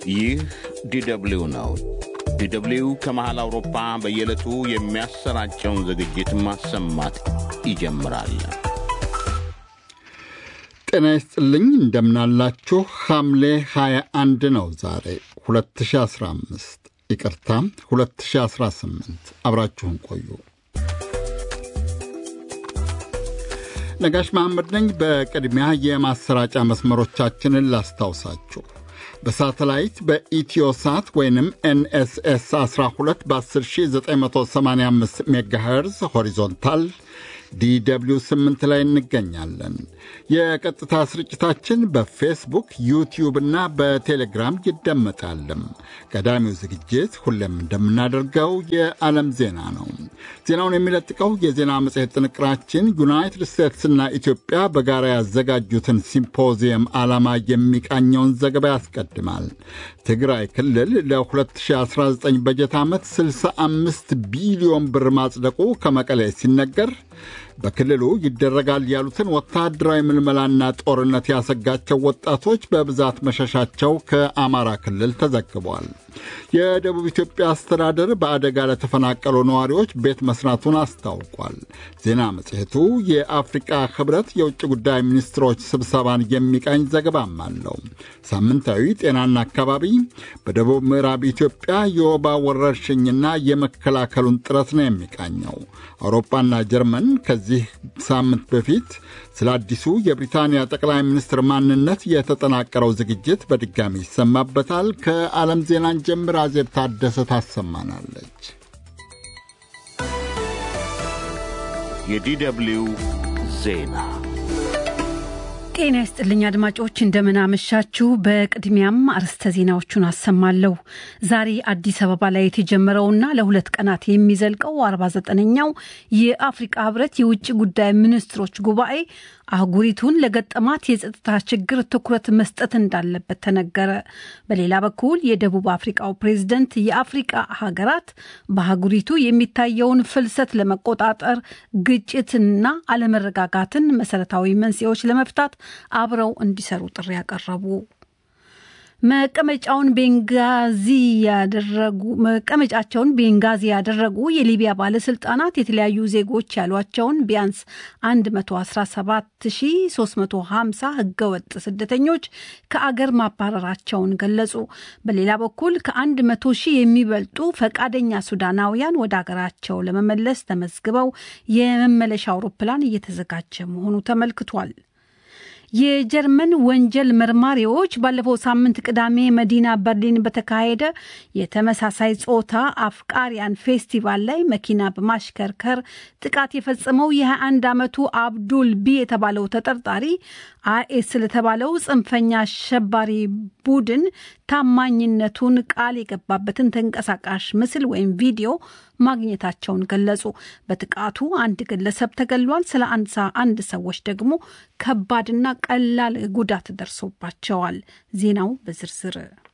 ይህ ዲደብሊው ነው። ዲደብሊው ከመሃል አውሮፓ በየዕለቱ የሚያሰራጨውን ዝግጅት ማሰማት ይጀምራል። ጤና ይስጥልኝ እንደምናላችሁ። ሐምሌ 21 ነው ዛሬ 2015 ይቅርታ 2018። አብራችሁን ቆዩ። ነጋሽ መሐመድ ነኝ። በቅድሚያ የማሰራጫ መስመሮቻችንን ላስታውሳችሁ። በሳተላይት በኢትዮሳት ወይንም ኤንኤስኤስ 12 በ10985 ሜጋሄርዝ ሆሪዞንታል ዲደብሊው 8 ላይ እንገኛለን። የቀጥታ ስርጭታችን በፌስቡክ ዩቲዩብ እና በቴሌግራም ይደመጣልም። ቀዳሚው ዝግጅት ሁሌም እንደምናደርገው የዓለም ዜና ነው። ዜናውን የሚለጥቀው የዜና መጽሔት ጥንቅራችን ዩናይትድ ስቴትስና ኢትዮጵያ በጋራ ያዘጋጁትን ሲምፖዚየም ዓላማ የሚቃኘውን ዘገባ ያስቀድማል። ትግራይ ክልል ለ2019 በጀት ዓመት 65 ቢሊዮን ብር ማጽደቁ ከመቀሌ ሲነገር በክልሉ ይደረጋል ያሉትን ወታደራዊ ምልመላና ጦርነት ያሰጋቸው ወጣቶች በብዛት መሸሻቸው ከአማራ ክልል ተዘግቧል። የደቡብ ኢትዮጵያ አስተዳደር በአደጋ ለተፈናቀሉ ነዋሪዎች ቤት መስራቱን አስታውቋል። ዜና መጽሔቱ የአፍሪቃ ሕብረት የውጭ ጉዳይ ሚኒስትሮች ስብሰባን የሚቃኝ ዘገባም አለው። ሳምንታዊ ጤናና አካባቢ በደቡብ ምዕራብ ኢትዮጵያ የወባ ወረርሽኝና የመከላከሉን ጥረት ነው የሚቃኘው። አውሮፓና ጀርመን ከዚህ ሳምንት በፊት ስለ አዲሱ የብሪታንያ ጠቅላይ ሚኒስትር ማንነት የተጠናቀረው ዝግጅት በድጋሚ ይሰማበታል። ከዓለም ዜናን ጀምር አዜብ ታደሰ ታሰማናለች። የዲደብሊው ዜና ጤና ይስጥልኝ አድማጮች፣ እንደምናመሻችሁ። በቅድሚያም አርዕስተ ዜናዎቹን አሰማለሁ። ዛሬ አዲስ አበባ ላይ የተጀመረውና ለሁለት ቀናት የሚዘልቀው 49ኛው የአፍሪቃ ህብረት የውጭ ጉዳይ ሚኒስትሮች ጉባኤ አህጉሪቱን ለገጠማት የጸጥታ ችግር ትኩረት መስጠት እንዳለበት ተነገረ። በሌላ በኩል የደቡብ አፍሪቃው ፕሬዝደንት የአፍሪቃ ሀገራት በአህጉሪቱ የሚታየውን ፍልሰት ለመቆጣጠር ግጭትና አለመረጋጋትን መሰረታዊ መንስኤዎች ለመፍታት አብረው እንዲሰሩ ጥሪ ያቀረቡ መቀመጫውን ቤንጋዚ ያደረጉ መቀመጫቸውን ቤንጋዚ ያደረጉ የሊቢያ ባለስልጣናት የተለያዩ ዜጎች ያሏቸውን ቢያንስ 117350 ህገወጥ ስደተኞች ከአገር ማባረራቸውን ገለጹ። በሌላ በኩል ከ100 ሺህ የሚበልጡ ፈቃደኛ ሱዳናውያን ወደ አገራቸው ለመመለስ ተመዝግበው የመመለሻ አውሮፕላን እየተዘጋጀ መሆኑ ተመልክቷል። የጀርመን ወንጀል መርማሪዎች ባለፈው ሳምንት ቅዳሜ መዲና በርሊን በተካሄደ የተመሳሳይ ጾታ አፍቃሪያን ፌስቲቫል ላይ መኪና በማሽከርከር ጥቃት የፈጸመው የ21 ዓመቱ አብዱል ቢ የተባለው ተጠርጣሪ አይኤስ ለተባለው ጽንፈኛ አሸባሪ ቡድን ታማኝነቱን ቃል የገባበትን ተንቀሳቃሽ ምስል ወይም ቪዲዮ ማግኘታቸውን ገለጹ። በጥቃቱ አንድ ግለሰብ ተገሏል። ስለ አንድ ሰዎች ደግሞ ከባድና ቀላል ጉዳት ደርሶባቸዋል። ዜናው በዝርዝር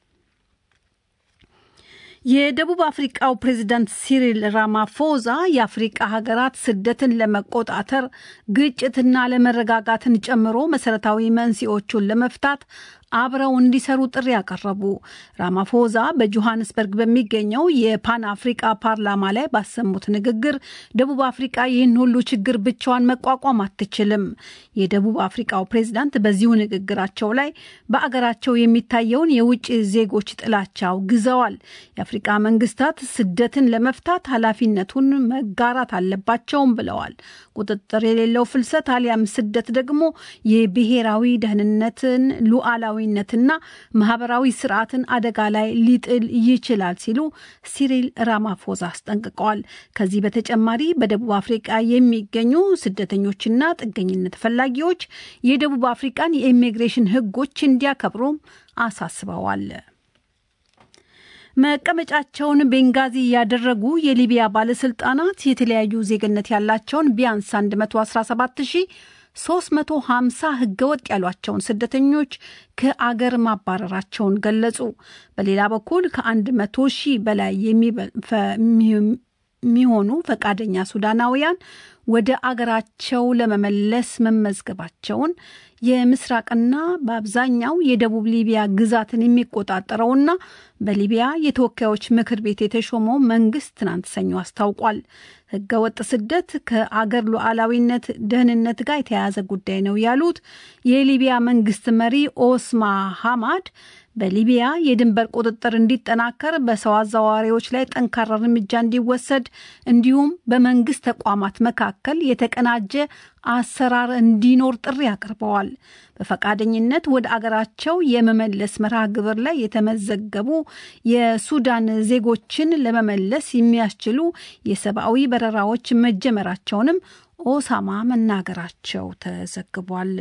የደቡብ አፍሪቃው ፕሬዚዳንት ሲሪል ራማፎዛ የአፍሪቃ ሀገራት ስደትን ለመቆጣጠር ግጭትና አለመረጋጋትን ጨምሮ መሰረታዊ መንስኤዎቹን ለመፍታት አብረው እንዲሰሩ ጥሪ ያቀረቡ ራማፎዛ በጆሃንስበርግ በሚገኘው የፓን አፍሪቃ ፓርላማ ላይ ባሰሙት ንግግር ደቡብ አፍሪቃ ይህን ሁሉ ችግር ብቻዋን መቋቋም አትችልም። የደቡብ አፍሪቃው ፕሬዝዳንት በዚሁ ንግግራቸው ላይ በአገራቸው የሚታየውን የውጭ ዜጎች ጥላቻ አውግዘዋል። የአፍሪቃ መንግስታት ስደትን ለመፍታት ኃላፊነቱን መጋራት አለባቸውም ብለዋል። ቁጥጥር የሌለው ፍልሰት አሊያም ስደት ደግሞ የብሔራዊ ደህንነትን ሉዓላዊ ነትና ማህበራዊ ስርዓትን አደጋ ላይ ሊጥል ይችላል ሲሉ ሲሪል ራማፎዛ አስጠንቅቀዋል። ከዚህ በተጨማሪ በደቡብ አፍሪቃ የሚገኙ ስደተኞችና ጥገኝነት ፈላጊዎች የደቡብ አፍሪቃን የኢሚግሬሽን ሕጎች እንዲያከብሩም አሳስበዋል። መቀመጫቸውን ቤንጋዚ ያደረጉ የሊቢያ ባለስልጣናት የተለያዩ ዜግነት ያላቸውን ቢያንስ 117 ሺህ 350 ህገወጥ ያሏቸውን ስደተኞች ከአገር ማባረራቸውን ገለጹ። በሌላ በኩል ከ100 ሺህ በላይ የሚሆኑ ፈቃደኛ ሱዳናውያን ወደ አገራቸው ለመመለስ መመዝገባቸውን የምስራቅና በአብዛኛው የደቡብ ሊቢያ ግዛትን የሚቆጣጠረውና በሊቢያ የተወካዮች ምክር ቤት የተሾመው መንግስት ትናንት ሰኞ አስታውቋል። ህገወጥ ስደት ከአገር ሉዓላዊነት ደህንነት ጋር የተያያዘ ጉዳይ ነው ያሉት የሊቢያ መንግስት መሪ ኦስማ ሐማድ በሊቢያ የድንበር ቁጥጥር እንዲጠናከር በሰው አዘዋዋሪዎች ላይ ጠንካራ እርምጃ እንዲወሰድ እንዲሁም በመንግስት ተቋማት መካከል የተቀናጀ አሰራር እንዲኖር ጥሪ አቅርበዋል። በፈቃደኝነት ወደ አገራቸው የመመለስ መርሃ ግብር ላይ የተመዘገቡ የሱዳን ዜጎችን ለመመለስ የሚያስችሉ የሰብአዊ በረራዎች መጀመራቸውንም ኦሳማ መናገራቸው ተዘግቧል።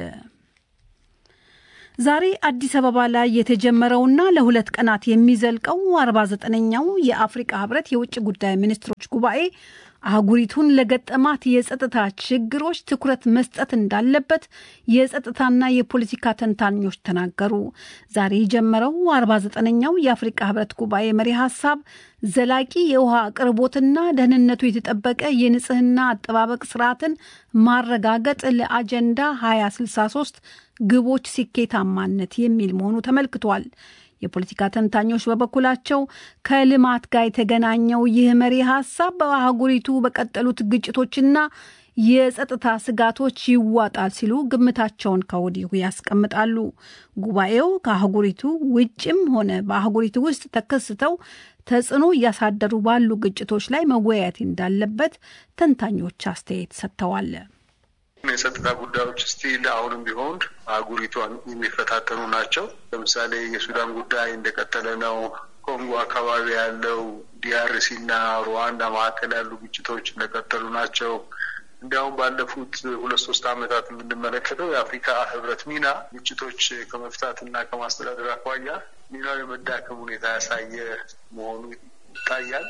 ዛሬ አዲስ አበባ ላይ የተጀመረውና ለሁለት ቀናት የሚዘልቀው 49ኛው የአፍሪቃ ህብረት የውጭ ጉዳይ ሚኒስትሮች ጉባኤ አህጉሪቱን ለገጠማት የጸጥታ ችግሮች ትኩረት መስጠት እንዳለበት የጸጥታና የፖለቲካ ተንታኞች ተናገሩ። ዛሬ የጀመረው 49ኛው የአፍሪቃ ህብረት ጉባኤ መሪ ሀሳብ ዘላቂ የውሃ አቅርቦትና ደህንነቱ የተጠበቀ የንጽህና አጠባበቅ ስርዓትን ማረጋገጥ ለአጀንዳ 2063 ግቦች ስኬታማነት የሚል መሆኑ ተመልክቷል። የፖለቲካ ተንታኞች በበኩላቸው ከልማት ጋር የተገናኘው ይህ መሪ ሀሳብ በአህጉሪቱ በቀጠሉት ግጭቶችና የጸጥታ ስጋቶች ይዋጣል ሲሉ ግምታቸውን ከወዲሁ ያስቀምጣሉ። ጉባኤው ከአህጉሪቱ ውጭም ሆነ በአህጉሪቱ ውስጥ ተከስተው ተጽዕኖ እያሳደሩ ባሉ ግጭቶች ላይ መወያየት እንዳለበት ተንታኞች አስተያየት ሰጥተዋል። የጸጥታ ጉዳዮች ስቲል አሁንም ቢሆን አህጉሪቷን የሚፈታተኑ ናቸው። ለምሳሌ የሱዳን ጉዳይ እንደቀጠለ ነው። ኮንጎ አካባቢ ያለው ዲአርሲ እና ሩዋንዳ መካከል ያሉ ግጭቶች እንደቀጠሉ ናቸው። እንዲያውም ባለፉት ሁለት ሶስት ዓመታት የምንመለከተው የአፍሪካ ህብረት ሚና ግጭቶች ከመፍታት እና ከማስተዳደር አኳያ ሚናው የመዳከም ሁኔታ ያሳየ መሆኑ ይታያል።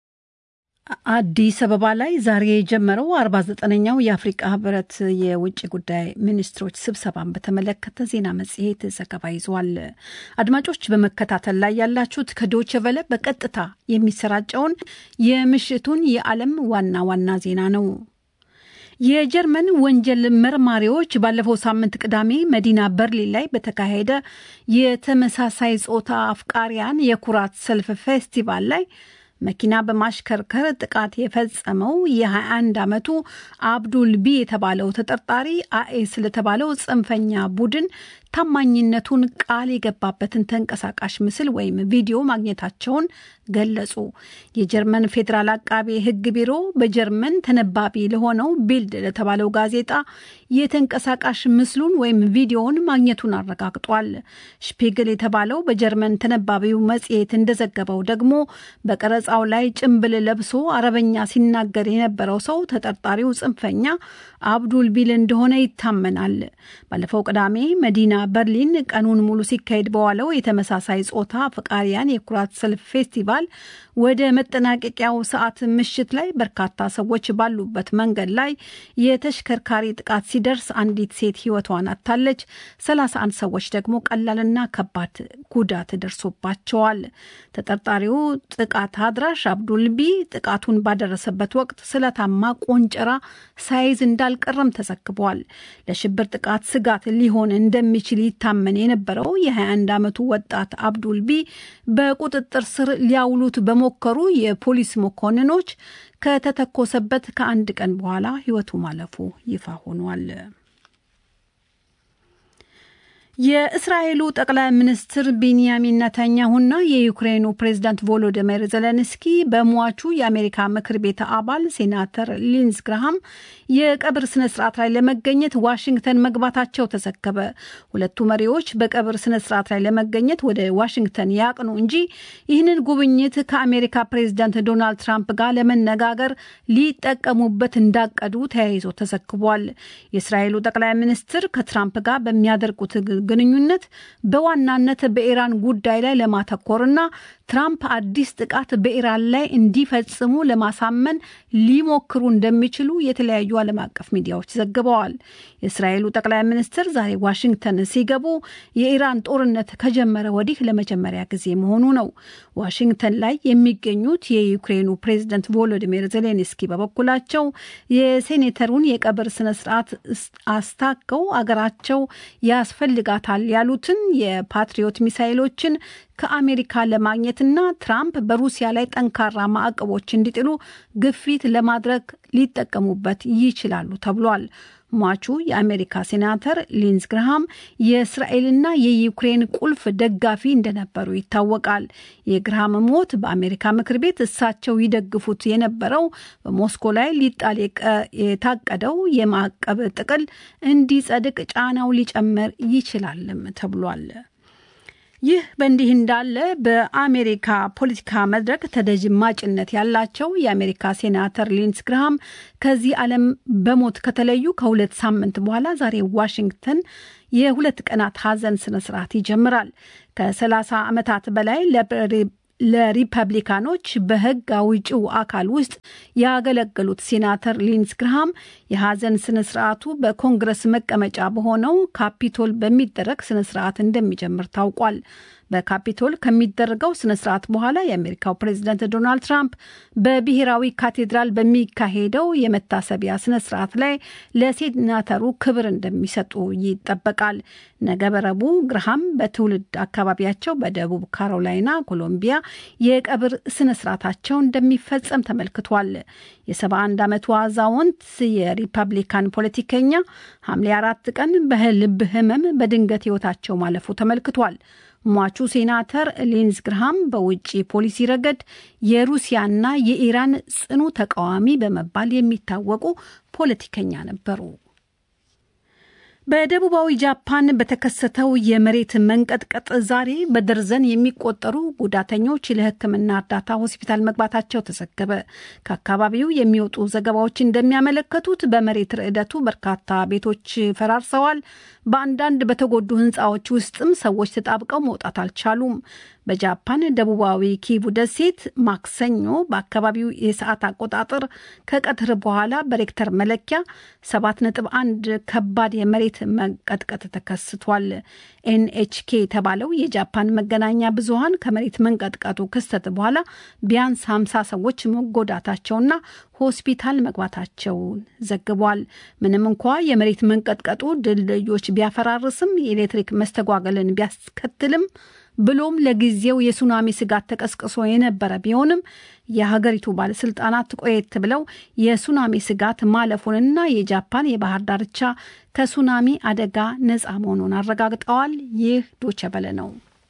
አዲስ አበባ ላይ ዛሬ የጀመረው አርባ ዘጠነኛው የአፍሪቃ ህብረት የውጭ ጉዳይ ሚኒስትሮች ስብሰባን በተመለከተ ዜና መጽሔት ዘገባ ይዟል። አድማጮች በመከታተል ላይ ያላችሁት ከዶቼ ቨለ በቀጥታ የሚሰራጨውን የምሽቱን የዓለም ዋና ዋና ዜና ነው። የጀርመን ወንጀል መርማሪዎች ባለፈው ሳምንት ቅዳሜ መዲና በርሊን ላይ በተካሄደ የተመሳሳይ ጾታ አፍቃሪያን የኩራት ሰልፍ ፌስቲቫል ላይ መኪና በማሽከርከር ጥቃት የፈጸመው የ21 ዓመቱ አብዱል ቢ የተባለው ተጠርጣሪ አኤስ ለተባለው ጽንፈኛ ቡድን ታማኝነቱን ቃል የገባበትን ተንቀሳቃሽ ምስል ወይም ቪዲዮ ማግኘታቸውን ገለጹ። የጀርመን ፌዴራል አቃቤ ሕግ ቢሮ በጀርመን ተነባቢ ለሆነው ቢልድ ለተባለው ጋዜጣ የተንቀሳቃሽ ምስሉን ወይም ቪዲዮውን ማግኘቱን አረጋግጧል። ሽፒግል የተባለው በጀርመን ተነባቢው መጽሔት እንደዘገበው ደግሞ በቀረጻው ላይ ጭንብል ለብሶ አረበኛ ሲናገር የነበረው ሰው ተጠርጣሪው ጽንፈኛ አብዱል ቢል እንደሆነ ይታመናል። ባለፈው ቅዳሜ መዲና በርሊን ቀኑን ሙሉ ሲካሄድ በዋለው የተመሳሳይ ጾታ ፈቃሪያን የኩራት ሰልፍ ፌስቲቫል ወደ መጠናቀቂያው ሰዓት ምሽት ላይ በርካታ ሰዎች ባሉበት መንገድ ላይ የተሽከርካሪ ጥቃት ሲደርስ አንዲት ሴት ሕይወቷን አጥታለች። 31 ሰዎች ደግሞ ቀላልና ከባድ ጉዳት ደርሶባቸዋል። ተጠርጣሪው ጥቃት አድራሽ አብዱልቢ ጥቃቱን ባደረሰበት ወቅት ስለታማ ቆንጨራ ሳይዝ እንዳልቀረም ተዘግቧል። ለሽብር ጥቃት ስጋት ሊሆን እንደሚችል ይታመን የነበረው የ21 ዓመቱ ወጣት አብዱልቢ በቁጥጥር ስር ሊያውሉት በሞከሩ የፖሊስ መኮንኖች ከተተኮሰበት ከአንድ ቀን በኋላ ሕይወቱ ማለፉ ይፋ ሆኗል። የእስራኤሉ ጠቅላይ ሚኒስትር ቤንያሚን ነታንያሁና የዩክሬኑ ፕሬዝዳንት ቮሎዲሚር ዘለንስኪ በሟቹ የአሜሪካ ምክር ቤት አባል ሴናተር ሊንዝ ግራሃም የቀብር ስነ ስርዓት ላይ ለመገኘት ዋሽንግተን መግባታቸው ተዘገበ። ሁለቱ መሪዎች በቀብር ስነ ስርዓት ላይ ለመገኘት ወደ ዋሽንግተን ያቅኑ እንጂ ይህንን ጉብኝት ከአሜሪካ ፕሬዝዳንት ዶናልድ ትራምፕ ጋር ለመነጋገር ሊጠቀሙበት እንዳቀዱ ተያይዞ ተዘግቧል። የእስራኤሉ ጠቅላይ ሚኒስትር ከትራምፕ ጋር በሚያደርጉት ግንኙነት በዋናነት በኢራን ጉዳይ ላይ ለማተኮርና ትራምፕ አዲስ ጥቃት በኢራን ላይ እንዲፈጽሙ ለማሳመን ሊሞክሩ እንደሚችሉ የተለያዩ ዓለም አቀፍ ሚዲያዎች ዘግበዋል። የእስራኤሉ ጠቅላይ ሚኒስትር ዛሬ ዋሽንግተን ሲገቡ የኢራን ጦርነት ከጀመረ ወዲህ ለመጀመሪያ ጊዜ መሆኑ ነው። ዋሽንግተን ላይ የሚገኙት የዩክሬኑ ፕሬዝደንት ቮሎዲሚር ዜሌንስኪ በበኩላቸው የሴኔተሩን የቀብር ስነስርዓት አስታከው አገራቸው ያስፈልጋታል ያሉትን የፓትሪዮት ሚሳይሎችን ከአሜሪካ ለማግኘትና ትራምፕ በሩሲያ ላይ ጠንካራ ማዕቀቦች እንዲጥሉ ግፊት ለማድረግ ሊጠቀሙበት ይችላሉ ተብሏል። ሟቹ የአሜሪካ ሴናተር ሊንዝ ግርሃም የእስራኤልና የዩክሬን ቁልፍ ደጋፊ እንደነበሩ ይታወቃል። የግርሃም ሞት በአሜሪካ ምክር ቤት እሳቸው ይደግፉት የነበረው በሞስኮ ላይ ሊጣል የታቀደው የማዕቀብ ጥቅል እንዲጸድቅ ጫናው ሊጨምር ይችላልም ተብሏል። ይህ በእንዲህ እንዳለ በአሜሪካ ፖለቲካ መድረክ ተደማጭነት ያላቸው የአሜሪካ ሴናተር ሊንስ ግርሃም ከዚህ ዓለም በሞት ከተለዩ ከሁለት ሳምንት በኋላ ዛሬ ዋሽንግተን የሁለት ቀናት ሐዘን ስነስርዓት ይጀምራል። ከ30 ዓመታት በላይ ለሪፐብሊካኖች በሕግ አውጪው አካል ውስጥ ያገለገሉት ሴናተር ሊንስ ግርሃም የሐዘን ስነስርዓቱ በኮንግረስ መቀመጫ በሆነው ካፒቶል በሚደረግ ስነስርዓት እንደሚጀምር ታውቋል። በካፒቶል ከሚደረገው ስነስርዓት በኋላ የአሜሪካው ፕሬዝደንት ዶናልድ ትራምፕ በብሔራዊ ካቴድራል በሚካሄደው የመታሰቢያ ስነስርዓት ላይ ለሴናተሩ ክብር እንደሚሰጡ ይጠበቃል። ነገ ረቡዕ ግርሃም በትውልድ አካባቢያቸው በደቡብ ካሮላይና ኮሎምቢያ የቀብር ስነስርዓታቸው እንደሚፈጸም ተመልክቷል። የ71 ዓመቱ አዛውንት የሪፐብሊካን ፖለቲከኛ ሐምሌ አራት ቀን በልብ ህመም በድንገት ህይወታቸው ማለፉ ተመልክቷል። ሟቹ ሴናተር ሊንዝ ግርሃም በውጭ ፖሊሲ ረገድ የሩሲያና የኢራን ጽኑ ተቃዋሚ በመባል የሚታወቁ ፖለቲከኛ ነበሩ። በደቡባዊ ጃፓን በተከሰተው የመሬት መንቀጥቀጥ ዛሬ በደርዘን የሚቆጠሩ ጉዳተኞች ለሕክምና እርዳታ ሆስፒታል መግባታቸው ተዘገበ። ከአካባቢው የሚወጡ ዘገባዎች እንደሚያመለከቱት በመሬት ርዕደቱ በርካታ ቤቶች ፈራርሰዋል። በአንዳንድ በተጎዱ ሕንፃዎች ውስጥም ሰዎች ተጣብቀው መውጣት አልቻሉም። በጃፓን ደቡባዊ ኪቡ ደሴት ማክሰኞ በአካባቢው የሰዓት አቆጣጠር ከቀትር በኋላ በሬክተር መለኪያ 7.1 ከባድ የመሬት መንቀጥቀጥ ተከስቷል። ኤንኤችኬ የተባለው የጃፓን መገናኛ ብዙኃን ከመሬት መንቀጥቀጡ ክስተት በኋላ ቢያንስ 50 ሰዎች መጎዳታቸውና ሆስፒታል መግባታቸውን ዘግቧል። ምንም እንኳ የመሬት መንቀጥቀጡ ድልድዮች ቢያፈራርስም የኤሌክትሪክ መስተጓገልን ቢያስከትልም ብሎም ለጊዜው የሱናሚ ስጋት ተቀስቅሶ የነበረ ቢሆንም የሀገሪቱ ባለስልጣናት ቆየት ብለው የሱናሚ ስጋት ማለፉንና የጃፓን የባህር ዳርቻ ከሱናሚ አደጋ ነፃ መሆኑን አረጋግጠዋል። ይህ ዶቸበለ ነው።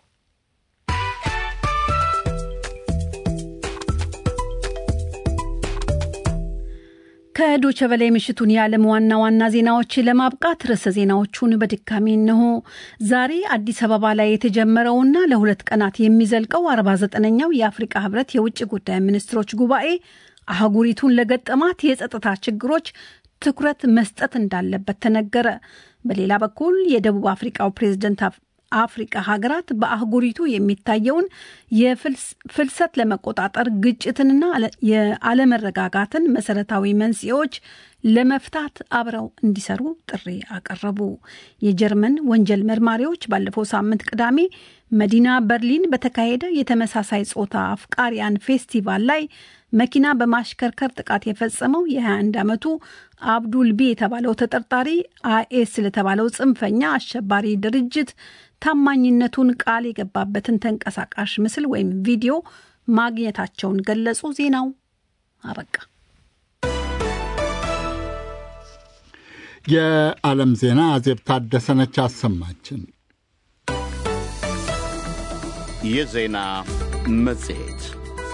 ከዶቸ በላይ ምሽቱን የዓለም ዋና ዋና ዜናዎች ለማብቃት ርዕሰ ዜናዎቹን በድጋሚ እነሆ። ዛሬ አዲስ አበባ ላይ የተጀመረውና ለሁለት ቀናት የሚዘልቀው 49ኛው የአፍሪቃ ህብረት የውጭ ጉዳይ ሚኒስትሮች ጉባኤ አህጉሪቱን ለገጠማት የጸጥታ ችግሮች ትኩረት መስጠት እንዳለበት ተነገረ። በሌላ በኩል የደቡብ አፍሪቃው ፕሬዝደንት አፍሪቃ ሀገራት በአህጉሪቱ የሚታየውን የፍልሰት ለመቆጣጠር ግጭትንና የአለመረጋጋትን መሰረታዊ መንስኤዎች ለመፍታት አብረው እንዲሰሩ ጥሪ አቀረቡ። የጀርመን ወንጀል መርማሪዎች ባለፈው ሳምንት ቅዳሜ መዲና በርሊን በተካሄደ የተመሳሳይ ጾታ አፍቃሪያን ፌስቲቫል ላይ መኪና በማሽከርከር ጥቃት የፈጸመው የ21 ዓመቱ አብዱል ቢ የተባለው ተጠርጣሪ አይኤስ ለተባለው ጽንፈኛ አሸባሪ ድርጅት ታማኝነቱን ቃል የገባበትን ተንቀሳቃሽ ምስል ወይም ቪዲዮ ማግኘታቸውን ገለጹ። ዜናው አበቃ። የዓለም ዜና አዜብ ታደሰነች አሰማችን። የዜና መጽሔት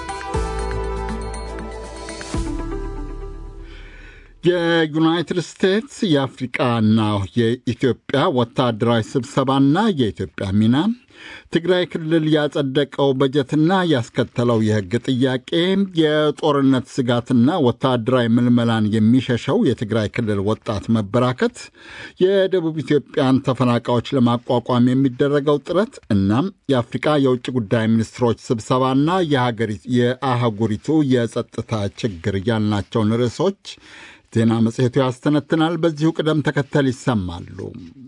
የዩናይትድ ስቴትስ የአፍሪቃና የኢትዮጵያ ወታደራዊ ስብሰባና የኢትዮጵያ ሚና ትግራይ ክልል ያጸደቀው በጀትና ያስከተለው የሕግ ጥያቄ የጦርነት ስጋትና ወታደራዊ ምልመላን የሚሸሸው የትግራይ ክልል ወጣት መበራከት፣ የደቡብ ኢትዮጵያን ተፈናቃዮች ለማቋቋም የሚደረገው ጥረት እናም የአፍሪቃ የውጭ ጉዳይ ሚኒስትሮች ስብሰባና የአህጉሪቱ የጸጥታ ችግር ያልናቸውን ርዕሶች ዜና መጽሔቱ ያስተነትናል። በዚሁ ቅደም ተከተል ይሰማሉ።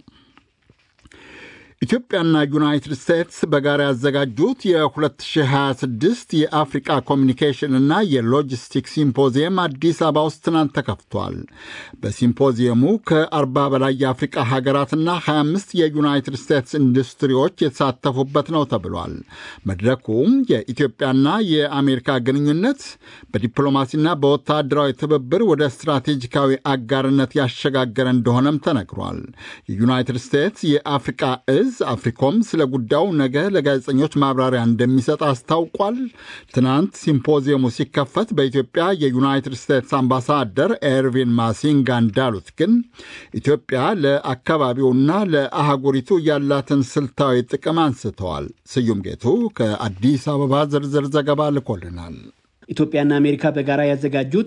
ኢትዮጵያና ዩናይትድ ስቴትስ በጋራ ያዘጋጁት የ2026 የአፍሪቃ ኮሚኒኬሽን እና የሎጂስቲክስ ሲምፖዚየም አዲስ አበባ ውስጥ ትናንት ተከፍቷል። በሲምፖዚየሙ ከ40 በላይ የአፍሪቃ ሀገራትና 25 የዩናይትድ ስቴትስ ኢንዱስትሪዎች የተሳተፉበት ነው ተብሏል። መድረኩም የኢትዮጵያና የአሜሪካ ግንኙነት በዲፕሎማሲና በወታደራዊ ትብብር ወደ ስትራቴጂካዊ አጋርነት ያሸጋገረ እንደሆነም ተነግሯል። የዩናይትድ ስቴትስ የአፍሪቃ እዝ አፍሪኮም ስለ ጉዳዩ ነገ ለጋዜጠኞች ማብራሪያ እንደሚሰጥ አስታውቋል። ትናንት ሲምፖዚየሙ ሲከፈት በኢትዮጵያ የዩናይትድ ስቴትስ አምባሳደር ኤርቪን ማሲንጋ እንዳሉት ግን ኢትዮጵያ ለአካባቢውና ለአህጉሪቱ ያላትን ስልታዊ ጥቅም አንስተዋል። ስዩም ጌቱ ከአዲስ አበባ ዝርዝር ዘገባ ልኮልናል። ኢትዮጵያና አሜሪካ በጋራ ያዘጋጁት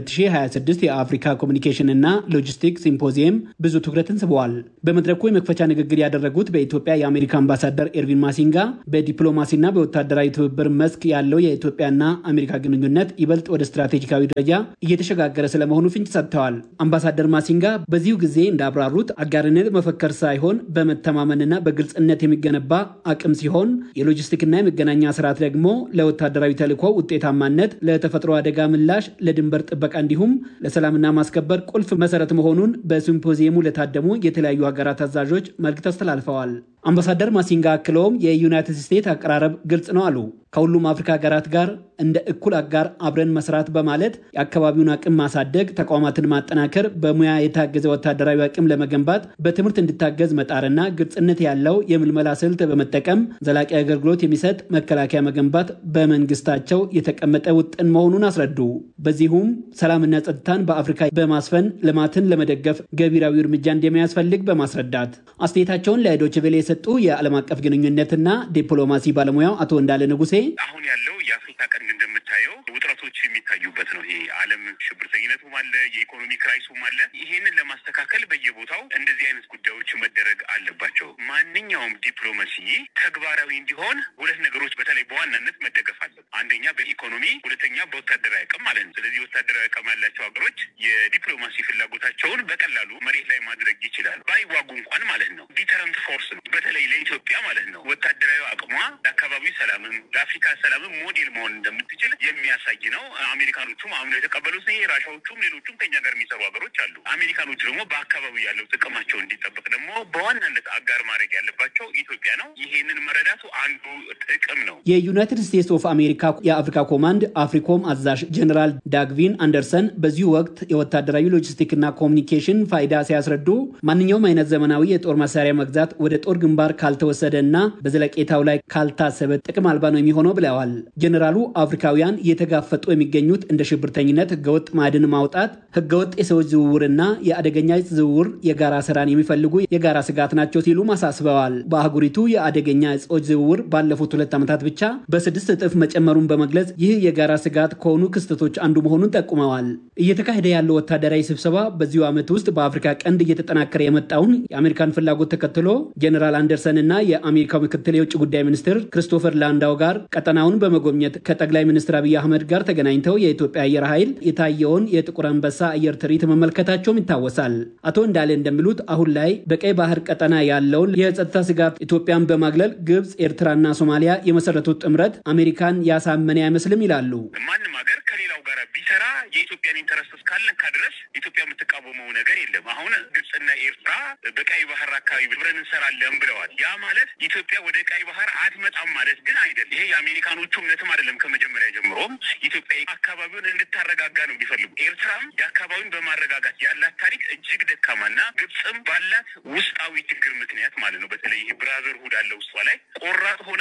የ2026 የአፍሪካ ኮሚኒኬሽን እና ሎጂስቲክስ ሲምፖዚየም ብዙ ትኩረትን ስበዋል። በመድረኩ የመክፈቻ ንግግር ያደረጉት በኢትዮጵያ የአሜሪካ አምባሳደር ኤርቪን ማሲንጋ በዲፕሎማሲና በወታደራዊ ትብብር መስክ ያለው የኢትዮጵያና አሜሪካ ግንኙነት ይበልጥ ወደ ስትራቴጂካዊ ደረጃ እየተሸጋገረ ስለመሆኑ ፍንጭ ሰጥተዋል። አምባሳደር ማሲንጋ በዚሁ ጊዜ እንዳብራሩት አጋርነት መፈከር ሳይሆን በመተማመንና በግልጽነት የሚገነባ አቅም ሲሆን የሎጂስቲክና የመገናኛ ስርዓት ደግሞ ለወታደራዊ ተልዕኮ ውጤታማነት ለተፈጥሮ አደጋ ምላሽ፣ ለድንበር ጥበቃ እንዲሁም ለሰላምና ማስከበር ቁልፍ መሰረት መሆኑን በሲምፖዚየሙ ለታደሙ የተለያዩ ሀገራት አዛዦች መልእክት አስተላልፈዋል። አምባሳደር ማሲንጋ አክለውም የዩናይትድ ስቴትስ አቀራረብ ግልጽ ነው አሉ። ከሁሉም አፍሪካ ሀገራት ጋር እንደ እኩል አጋር አብረን መስራት በማለት የአካባቢውን አቅም ማሳደግ፣ ተቋማትን ማጠናከር፣ በሙያ የታገዘ ወታደራዊ አቅም ለመገንባት በትምህርት እንዲታገዝ መጣርና ግልጽነት ያለው የምልመላ ስልት በመጠቀም ዘላቂ አገልግሎት የሚሰጥ መከላከያ መገንባት በመንግስታቸው የተቀመጠ ውጥን መሆኑን አስረዱ። በዚሁም ሰላምና ጸጥታን በአፍሪካ በማስፈን ልማትን ለመደገፍ ገቢራዊ እርምጃ እንደሚያስፈልግ በማስረዳት አስተያየታቸውን ለዶይቼ ቬለ የሰጡ የዓለም አቀፍ ግንኙነትና ዲፕሎማሲ ባለሙያው አቶ እንዳለ ንጉሴ አሁን ያለው የአፍሪካ ቀንድ እንደምታየው ውጥረቶች የሚታዩበት ነው። ይሄ ዓለም ሽብርተኝነቱም አለ፣ የኢኮኖሚ ክራይሱም አለ። ይሄንን ለማስተካከል በየቦታው እንደዚህ አይነት ጉዳዮች መደረግ አለባቸው። ማንኛውም ዲፕሎማሲ ተግባራዊ እንዲሆን ሁለት ነገሮች በተለይ በዋናነት መደገፍ አለ። አንደኛ በኢኮኖሚ ሁለተኛ በወታደራዊ አቅም ማለት ነው። ስለዚህ ወታደራዊ አቅም ያላቸው ሀገሮች የዲፕሎማሲ ፍላጎታቸውን በቀላሉ መሬት ላይ ማድረግ ይችላሉ፣ ባይዋጉ እንኳን ማለት ነው። ዲተረንት ፎርስ ነው። በተለይ ለኢትዮጵያ ማለት ነው ወታደራዊ አቅሟ ለአካባቢው ሰላምም ለአፍሪካ ሰላምም ሞዴል መሆን እንደምትችል የሚያሳይ ነው። አሜሪካኖቹም አምነው የተቀበሉት ይሄ ራሻዎቹም ሌሎቹም ከኛ ጋር የሚሰሩ ሀገሮች አሉ። አሜሪካኖቹ ደግሞ በአካባቢው ያለው ጥቅማቸው እንዲጠበቅ ደግሞ በዋናነት አጋር ማድረግ ያለባቸው ኢትዮጵያ ነው። ይሄንን መረዳቱ አንዱ ጥቅም ነው። የዩናይትድ ስቴትስ ኦፍ አሜሪካ የአፍሪካ ኮማንድ አፍሪኮም አዛዥ ጀኔራል ዳግቪን አንደርሰን በዚሁ ወቅት የወታደራዊ ሎጂስቲክና ኮሚኒኬሽን ፋይዳ ሲያስረዱ ማንኛውም አይነት ዘመናዊ የጦር መሳሪያ መግዛት ወደ ጦር ግንባር ካልተወሰደ እና በዘለቄታው ላይ ካልታሰበ ጥቅም አልባ ነው የሚሆነው ብለዋል። ጀኔራሉ አፍሪካውያን እየተጋፈጡ የሚገኙት እንደ ሽብርተኝነት፣ ህገወጥ ማዕድን ማውጣት፣ ህገወጥ የሰዎች ዝውውርና የአደገኛ ዕፅ ዝውውር የጋራ ስራን የሚፈልጉ የጋራ ስጋት ናቸው ሲሉም አሳስበዋል። በአህጉሪቱ የአደገኛ ዕፆች ዝውውር ባለፉት ሁለት ዓመታት ብቻ በስድስት እጥፍ መጨመሩን በመግለጽ ይህ የጋራ ስጋት ከሆኑ ክስተቶች አንዱ መሆኑን ጠቁመዋል። እየተካሄደ ያለው ወታደራዊ ስብሰባ በዚሁ ዓመት ውስጥ በአፍሪካ ቀንድ እየተጠናከረ የመጣውን የአሜሪካን ፍላጎት ተከትሎ ጀኔራል አንደርሰን እና የአሜሪካው ምክትል የውጭ ጉዳይ ሚኒስትር ክሪስቶፈር ላንዳው ጋር ቀጠናውን በመጎብኘት ከጠቅላይ ሚኒስትር አብይ አህመድ ጋር ተገናኝተው የኢትዮጵያ አየር ኃይል የታየውን የጥቁር አንበሳ አየር ትርኢት መመልከታቸውም ይታወሳል። አቶ እንዳለ እንደሚሉት አሁን ላይ በቀይ ባህር ቀጠና ያለውን የጸጥታ ስጋት ኢትዮጵያን በማግለል ግብፅ፣ ኤርትራና ሶማሊያ የመሰረቱት ጥምረት አሜሪካን ያሳመነ አይመስልም ይላሉ። ማንም ሀገር ከሌላው ጋር ቢሰራ የኢትዮጵያን ኢንተረስት እስካለካ ድረስ ኢትዮጵያ የምትቃወመው ነገር የለም። አሁን ግብፅና ኤርትራ በቀይ ባህር አካባቢ ብረን እንሰራለን ብለዋል። ያ ማለት ኢትዮጵያ ወደ ቀይ ባህር አትመጣም ማለት ግን አይደለም። ይሄ የአሜሪካኖቹ እምነትም አይደለም። ከመጀመሪያ ጀምሮም ኢትዮጵያ አካባቢውን እንድታረጋጋ ነው የሚፈልጉ። ኤርትራም የአካባቢውን በማረጋጋት ያላት ታሪክ እጅግ ደካማና ግብፅም ባላት ውስጣዊ ችግር ምክንያት ማለት ነው። በተለይ ይሄ ብራዘርሁድ አለ ውስጧ ላይ ቆራጥ ሆና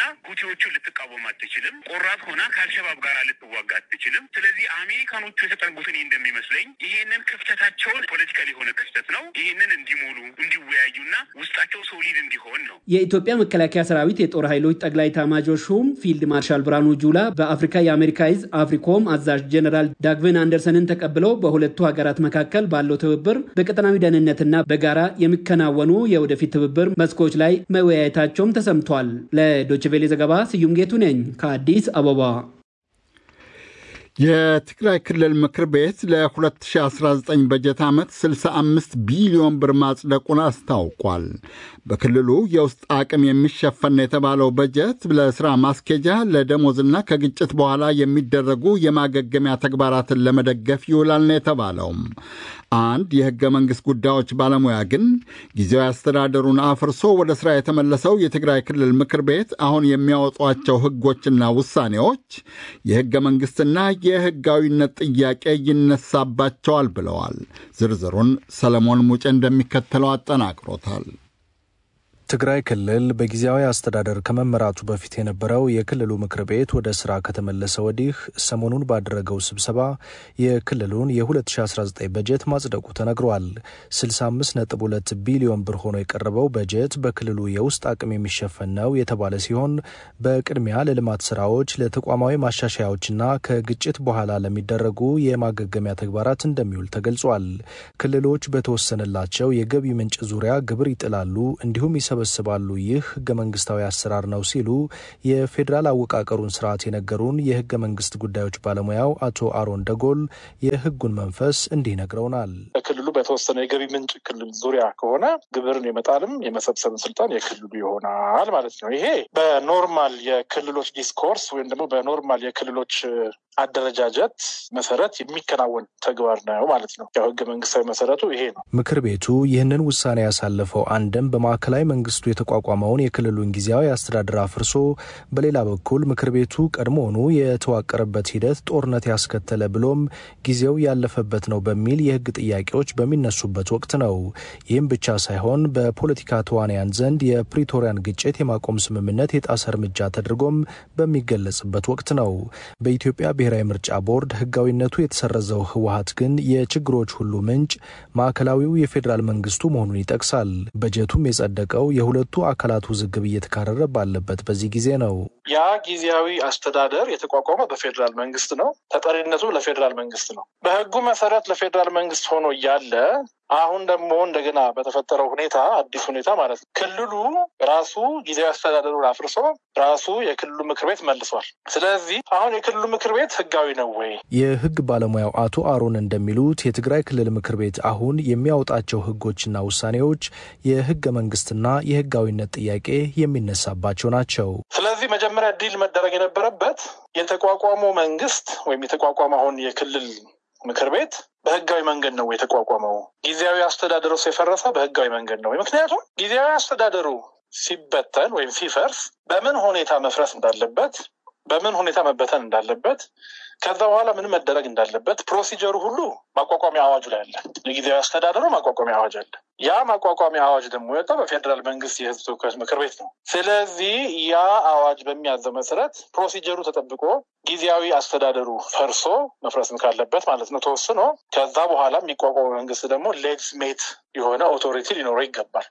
ሁቲዎቹን ልትቃወም አትችልም። ቆራጥ ሆና ከአልሸባብ ጋር ልትዋጋ አትችልም። ስለዚህ አሜሪካኖቹ የተጠጉት እኔ እንደሚመስለኝ ይሄንን ክፍተታቸውን ፖለቲካል የሆነ ክፍተት ነው። ይሄንን እንዲሞሉ እንዲወያዩና ውስጣቸው ሶሊድ እንዲሆን ነው። የኢትዮጵያ መከላከያ ሰራዊት የጦር ኃይሎች ጠቅላይ ኤታማዦር ሹም ፊልድ ማርሻል ብርሃኑ ጁላ በአፍሪካ የአሜሪካ እዝ አፍሪኮም አዛዥ ጀኔራል ዳግቨን አንደርሰንን ተቀብለው በሁለቱ ሀገራት መካከል ባለው ትብብር በቀጠናዊ ደህንነትና በጋራ የሚከናወኑ የወደፊት ትብብር መስኮች ላይ መወያየታቸውም ተሰምቷል። ለዶችቬሌ ዘገባ ስዩም ጌቱ ነኝ ከአዲስ አበባ። የትግራይ ክልል ምክር ቤት ለ2019 በጀት ዓመት 65 ቢሊዮን ብር ማጽደቁን አስታውቋል። በክልሉ የውስጥ አቅም የሚሸፈን የተባለው በጀት ለሥራ ማስኬጃ፣ ለደሞዝና ከግጭት በኋላ የሚደረጉ የማገገሚያ ተግባራትን ለመደገፍ ይውላል ነው የተባለውም። አንድ የሕገ መንግሥት ጉዳዮች ባለሙያ ግን ጊዜያዊ አስተዳደሩን አፍርሶ ወደ ሥራ የተመለሰው የትግራይ ክልል ምክር ቤት አሁን የሚያወጧቸው ሕጎችና ውሳኔዎች የሕገ መንግሥትና የሕጋዊነት ጥያቄ ይነሳባቸዋል ብለዋል። ዝርዝሩን ሰለሞን ሙጬ እንደሚከተለው አጠናቅሮታል። ትግራይ ክልል በጊዜያዊ አስተዳደር ከመመራቱ በፊት የነበረው የክልሉ ምክር ቤት ወደ ስራ ከተመለሰ ወዲህ ሰሞኑን ባደረገው ስብሰባ የክልሉን የ2019 በጀት ማጽደቁ ተነግሯል። 65.2 ቢሊዮን ብር ሆኖ የቀረበው በጀት በክልሉ የውስጥ አቅም የሚሸፈን ነው የተባለ ሲሆን በቅድሚያ ለልማት ስራዎች፣ ለተቋማዊ ማሻሻያዎችና ከግጭት በኋላ ለሚደረጉ የማገገሚያ ተግባራት እንደሚውል ተገልጿል። ክልሎች በተወሰነላቸው የገቢ ምንጭ ዙሪያ ግብር ይጥላሉ እንዲሁም ይሰበስባሉ። ይህ ህገ መንግስታዊ አሰራር ነው ሲሉ የፌዴራል አወቃቀሩን ስርዓት የነገሩን የህገ መንግስት ጉዳዮች ባለሙያው አቶ አሮን ደጎል የህጉን መንፈስ እንዲህ ነግረውናል። ክልሉ በተወሰነ የገቢ ምንጭ ክልል ዙሪያ ከሆነ ግብርን የመጣልም የመሰብሰብን ስልጣን የክልሉ ይሆናል ማለት ነው። ይሄ በኖርማል የክልሎች ዲስኮርስ ወይም ደግሞ በኖርማል የክልሎች አደረጃጀት መሰረት የሚከናወን ተግባር ነው ማለት ነው። ያው ህገ መንግስታዊ መሰረቱ ይሄ ነው። ምክር ቤቱ ይህንን ውሳኔ ያሳለፈው አንድም በማዕከላዊ መንግስቱ የተቋቋመውን የክልሉን ጊዜያዊ አስተዳደር አፍርሶ፣ በሌላ በኩል ምክር ቤቱ ቀድሞውኑ የተዋቀረበት ሂደት ጦርነት ያስከተለ ብሎም ጊዜው ያለፈበት ነው በሚል የህግ ጥያቄዎች በሚነሱበት ወቅት ነው። ይህም ብቻ ሳይሆን በፖለቲካ ተዋንያን ዘንድ የፕሪቶሪያን ግጭት የማቆም ስምምነት የጣሰ እርምጃ ተደርጎም በሚገለጽበት ወቅት ነው። በኢትዮጵያ ብሔራዊ ምርጫ ቦርድ ህጋዊነቱ የተሰረዘው ህወሀት ግን የችግሮች ሁሉ ምንጭ ማዕከላዊው የፌዴራል መንግስቱ መሆኑን ይጠቅሳል። በጀቱም የጸደቀው የሁለቱ አካላት ውዝግብ እየተካረረ ባለበት በዚህ ጊዜ ነው። ያ ጊዜያዊ አስተዳደር የተቋቋመው በፌዴራል መንግስት ነው። ተጠሪነቱ ለፌዴራል መንግስት ነው። በህጉ መሰረት ለፌዴራል መንግስት ሆኖ እያለ አሁን ደግሞ እንደገና በተፈጠረው ሁኔታ አዲስ ሁኔታ ማለት ነው ክልሉ ራሱ ጊዜያዊ አስተዳደሩን አፍርሶ ራሱ የክልሉ ምክር ቤት መልሷል። ስለዚህ አሁን የክልሉ ምክር ቤት ህጋዊ ነው ወይ? የህግ ባለሙያው አቶ አሮን እንደሚሉት የትግራይ ክልል ምክር ቤት አሁን የሚያወጣቸው ህጎችና ውሳኔዎች የህገ መንግስትና የህጋዊነት ጥያቄ የሚነሳባቸው ናቸው። ስለዚህ መጀመሪያ ዲል መደረግ የነበረበት የተቋቋመው መንግስት ወይም የተቋቋመው አሁን የክልል ምክር ቤት በህጋዊ መንገድ ነው የተቋቋመው። ጊዜያዊ አስተዳደሩ የፈረሰ በህጋዊ መንገድ ነው። ምክንያቱም ጊዜያዊ አስተዳደሩ ሲበተን ወይም ሲፈርስ በምን ሁኔታ መፍረስ እንዳለበት፣ በምን ሁኔታ መበተን እንዳለበት፣ ከዛ በኋላ ምን መደረግ እንዳለበት ፕሮሲጀሩ ሁሉ ማቋቋሚያ አዋጁ ላይ አለ። የጊዜያዊ አስተዳደሩ ማቋቋሚያ አዋጅ አለ። ያ ማቋቋሚያ አዋጅ ደግሞ የወጣው በፌዴራል መንግስት የህዝብ ተወካዮች ምክር ቤት ነው። ስለዚህ ያ አዋጅ በሚያዘው መሰረት ፕሮሲጀሩ ተጠብቆ ጊዜያዊ አስተዳደሩ ፈርሶ መፍረስም ካለበት ማለት ነው ተወስኖ ከዛ በኋላ የሚቋቋመው መንግስት ደግሞ ሌጅስሜት የሆነ ኦቶሪቲ ሊኖረው ይገባል።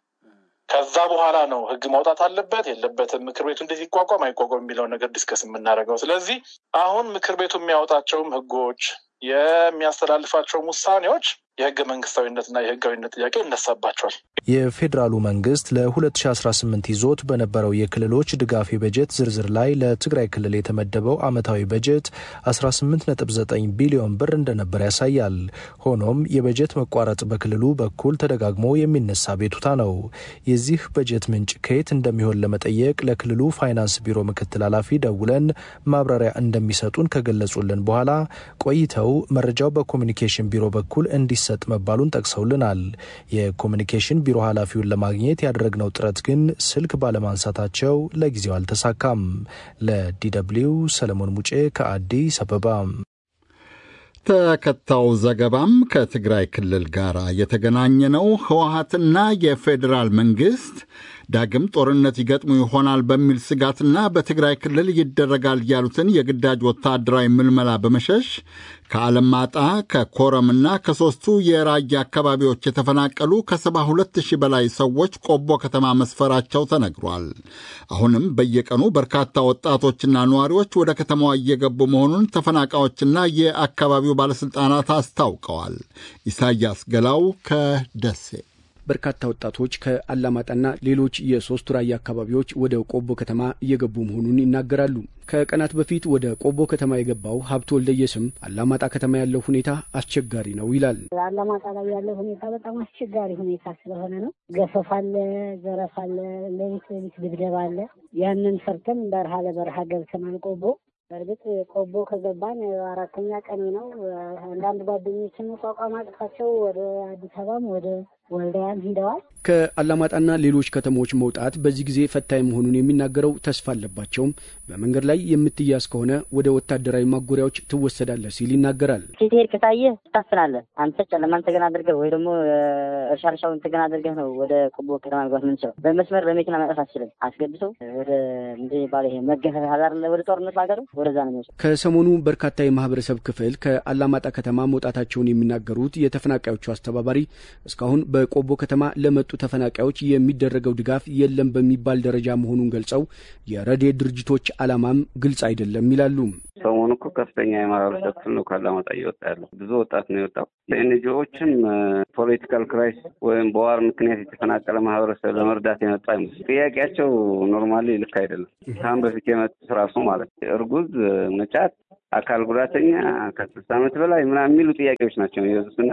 ከዛ በኋላ ነው ህግ ማውጣት አለበት የለበትም፣ ምክር ቤቱ እንዴት ይቋቋም አይቋቋም የሚለውን ነገር ዲስከስ የምናደርገው። ስለዚህ አሁን ምክር ቤቱ የሚያወጣቸውም ህጎች የሚያስተላልፋቸውም ውሳኔዎች የህገ መንግስታዊነትና የህጋዊነት ጥያቄ ይነሳባቸዋል። የፌዴራሉ መንግስት ለ2018 ይዞት በነበረው የክልሎች ድጋፍ የበጀት ዝርዝር ላይ ለትግራይ ክልል የተመደበው ዓመታዊ በጀት 18.9 ቢሊዮን ብር እንደነበር ያሳያል። ሆኖም የበጀት መቋረጥ በክልሉ በኩል ተደጋግሞ የሚነሳ ቤቱታ ነው። የዚህ በጀት ምንጭ ከየት እንደሚሆን ለመጠየቅ ለክልሉ ፋይናንስ ቢሮ ምክትል ኃላፊ ደውለን ማብራሪያ እንደሚሰጡን ከገለጹልን በኋላ ቆይተው መረጃው በኮሚኒኬሽን ቢሮ በኩል እንዲ ሰጥ መባሉን ጠቅሰውልናል። የኮሚኒኬሽን ቢሮ ኃላፊውን ለማግኘት ያደረግነው ጥረት ግን ስልክ ባለማንሳታቸው ለጊዜው አልተሳካም። ለዲደብሊው ሰለሞን ሙጬ ከአዲስ አበባ። ተከታዩ ዘገባም ከትግራይ ክልል ጋር የተገናኘ ነው። ህወሀትና የፌዴራል መንግሥት ዳግም ጦርነት ይገጥሙ ይሆናል በሚል ስጋትና በትግራይ ክልል ይደረጋል ያሉትን የግዳጅ ወታደራዊ ምልመላ በመሸሽ ከአለማጣ ከኮረምና ከሦስቱ የራያ አካባቢዎች የተፈናቀሉ ከሰባ ሁለት ሺህ በላይ ሰዎች ቆቦ ከተማ መስፈራቸው ተነግሯል። አሁንም በየቀኑ በርካታ ወጣቶችና ነዋሪዎች ወደ ከተማዋ እየገቡ መሆኑን ተፈናቃዮችና የአካባቢው ባለሥልጣናት አስታውቀዋል። ኢሳያስ ገላው ከደሴ በርካታ ወጣቶች ከአላማጣና ሌሎች የሶስቱ ራያ አካባቢዎች ወደ ቆቦ ከተማ እየገቡ መሆኑን ይናገራሉ። ከቀናት በፊት ወደ ቆቦ ከተማ የገባው ሀብቶ ወልደየስም አላማጣ ከተማ ያለው ሁኔታ አስቸጋሪ ነው ይላል። አላማጣ ላይ ያለው ሁኔታ በጣም አስቸጋሪ ሁኔታ ስለሆነ ነው። ገፈፍ አለ፣ ዘረፍ አለ፣ ሌሊት ሌሊት ድብደባ አለ። ያንን ሰርተን በረሃ ለበረሃ ገብተናል ቆቦ በእርግጥ ቆቦ ከገባን አራተኛ ቀኔ ነው። አንዳንድ ጓደኞችን መቋቋም አቅቷቸው ወደ አዲስ አበባም ወደ ወልዳያም ሂደዋል። ከአላማጣና ሌሎች ከተሞች መውጣት በዚህ ጊዜ ፈታኝ መሆኑን የሚናገረው ተስፋ አለባቸውም በመንገድ ላይ የምትያዝ ከሆነ ወደ ወታደራዊ ማጎሪያዎች ትወሰዳለህ ሲል ይናገራል። ስትሄድ ከታየህ ትታፍናለህ። አንተ ጨለማን ተገና አድርገህ ወይ ደግሞ እርሻ እርሻውን ተገና አድርገህ ነው ወደ ቆቦ ከተማ መግባት ምንችለው። በመስመር በመኪና መጠፍ አትችልም። አስገብተው ወደ ምንድን የሚባለው ይሄ መገፈፍ አለ ወደ ጦርነት ሀገሩ ወደዛ ነው የሚወስድ። ከሰሞኑ በርካታ የማህበረሰብ ክፍል ከአላማጣ ከተማ መውጣታቸውን የሚናገሩት የተፈናቃዮቹ አስተባባሪ እስካሁን በቆቦ ከተማ ለመጡ ተፈናቃዮች የሚደረገው ድጋፍ የለም በሚባል ደረጃ መሆኑን ገልጸው የረድኤት ድርጅቶች ዓላማም ግልጽ አይደለም ይላሉ። ሰሞኑ እኮ ከፍተኛ የማህበረሰብ ክፍል ነው ከአላማጣ እየወጣ ያለው። ብዙ ወጣት ነው የወጣው። ኤንጂኦዎችም ፖለቲካል ክራይስ ወይም በዋር ምክንያት የተፈናቀለ ማህበረሰብ ለመርዳት የመጣ አይመስል። ጥያቄያቸው ኖርማሊ ልክ አይደለም። ከአሁን በፊት የመጡት ራሱ ማለት እርጉዝ፣ መጫት፣ አካል ጉዳተኛ ከስልሳ ዓመት በላይ ምናምን የሚሉ ጥያቄዎች ናቸው የበዙትና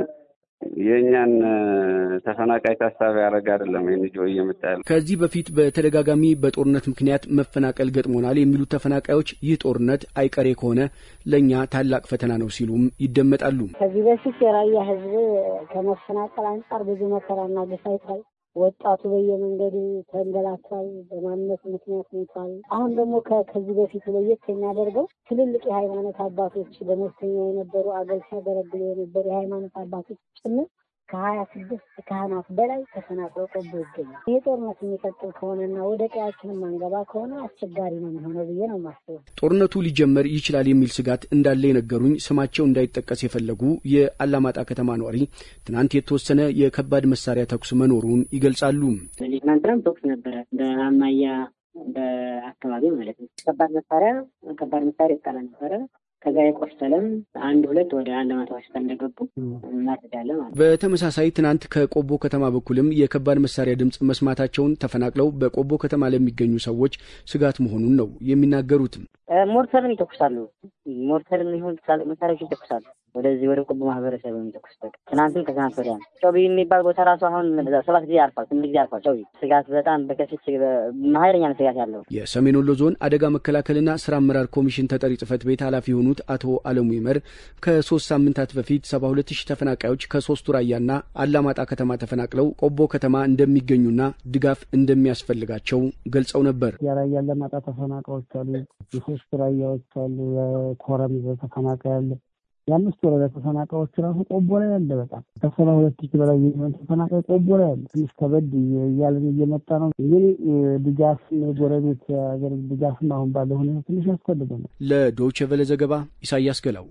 የእኛን ተፈናቃይ ታሳቢ ያደረገ አይደለም ኤንጂኦ እየመጣ ያለው። ከዚህ በፊት በተደጋጋሚ በጦርነት ምክንያት መፈናቀል ገጥሞናል የሚሉት ተፈናቃዮች ይህ ጦርነት አይቀሬ ከሆነ ለእኛ ታላቅ ፈተና ነው ሲሉም ይደመጣሉ። ከዚህ በፊት የራያ ህዝብ ከመፈናቀል አንጻር ብዙ መከራና ግፍ አይቷል። ወጣቱ በየመንገዱ ተንገላቷል። በማንነት ምክንያት ሞቷል። አሁን ደግሞ ከዚህ በፊት ለየት የሚያደርገው ትልልቅ የሃይማኖት አባቶች በመስተኛ የነበሩ አገር ሲያገለግሉ የነበሩ የሃይማኖት አባቶች ጭምር ከሀያ ስድስት ካህናት በላይ ተፈናቅለው ቆቦ ይገኛል። ይህ ጦርነት የሚቀጥል ከሆነና ወደ ቀያችን ማንገባ ከሆነ አስቸጋሪ ነው የሚሆነው ብዬ ነው የማስበው። ጦርነቱ ሊጀመር ይችላል የሚል ስጋት እንዳለ የነገሩኝ ስማቸው እንዳይጠቀስ የፈለጉ የአላማጣ ከተማ ነዋሪ ትናንት የተወሰነ የከባድ መሳሪያ ተኩስ መኖሩን ይገልጻሉ። ትናንትናም ተኩስ ነበረ በአማያ በአካባቢ ማለት ነው። ከባድ መሳሪያ ከባድ መሳሪያ ይጣላ ነበረ። ከዛ የቆሰለም አንድ ሁለት ወደ አለማጣ ሆስፒታል እንደገቡ እናስዳለን ማለት ነው። በተመሳሳይ ትናንት ከቆቦ ከተማ በኩልም የከባድ መሳሪያ ድምፅ መስማታቸውን ተፈናቅለው በቆቦ ከተማ ለሚገኙ ሰዎች ስጋት መሆኑን ነው የሚናገሩት። ሞርተርም ይተኩሳሉ። ሞርተርም ይሁን ትላልቅ መሳሪያዎች ይተኩሳሉ። ወደዚህ ወደ ቆቦ ማህበረሰብ የሚተኩስ በቃ ትናንትም ከትናንት ወዲያ ነው። ጮቢ የሚባል ቦታ ራሱ አሁን ሰባት ጊዜ አርፏል፣ ስምንት ጊዜ አርፏል። ጮቢ ስጋት በጣም በከፊት ኃይለኛ ነው ስጋት ያለው። የሰሜን ወሎ ዞን አደጋ መከላከልና ስራ አመራር ኮሚሽን ተጠሪ ጽህፈት ቤት ኃላፊ የሆኑት አቶ አለሙ ይመር ከሶስት ሳምንታት በፊት ሰባ ሁለት ሺህ ተፈናቃዮች ከሶስቱ ራያና አላማጣ ከተማ ተፈናቅለው ቆቦ ከተማ እንደሚገኙና ድጋፍ እንደሚያስፈልጋቸው ገልጸው ነበር። የራያ አላማጣ ተፈናቃዮች አሉ፣ የሶስት ራያዎች አሉ፣ የኮረም ተፈናቃይ አለ የአምስት ወረዳ ተፈናቃዮች ራሱ ቆቦ ላይ አለ። በጣም ከሰባ ሁለት ሺህ በላይ የሚሆን ተፈናቃይ ቆቦ ላይ አለ። ትንሽ ከበድ እያለን እየመጣ ነው። ግን ድጋፍም የጎረቤት ሀገር ድጋፍም አሁን ባለ ሁኔታ ትንሽ ያስፈልገናል። ለዶይቼ ቬለ ዘገባ ኢሳያስ ገላው።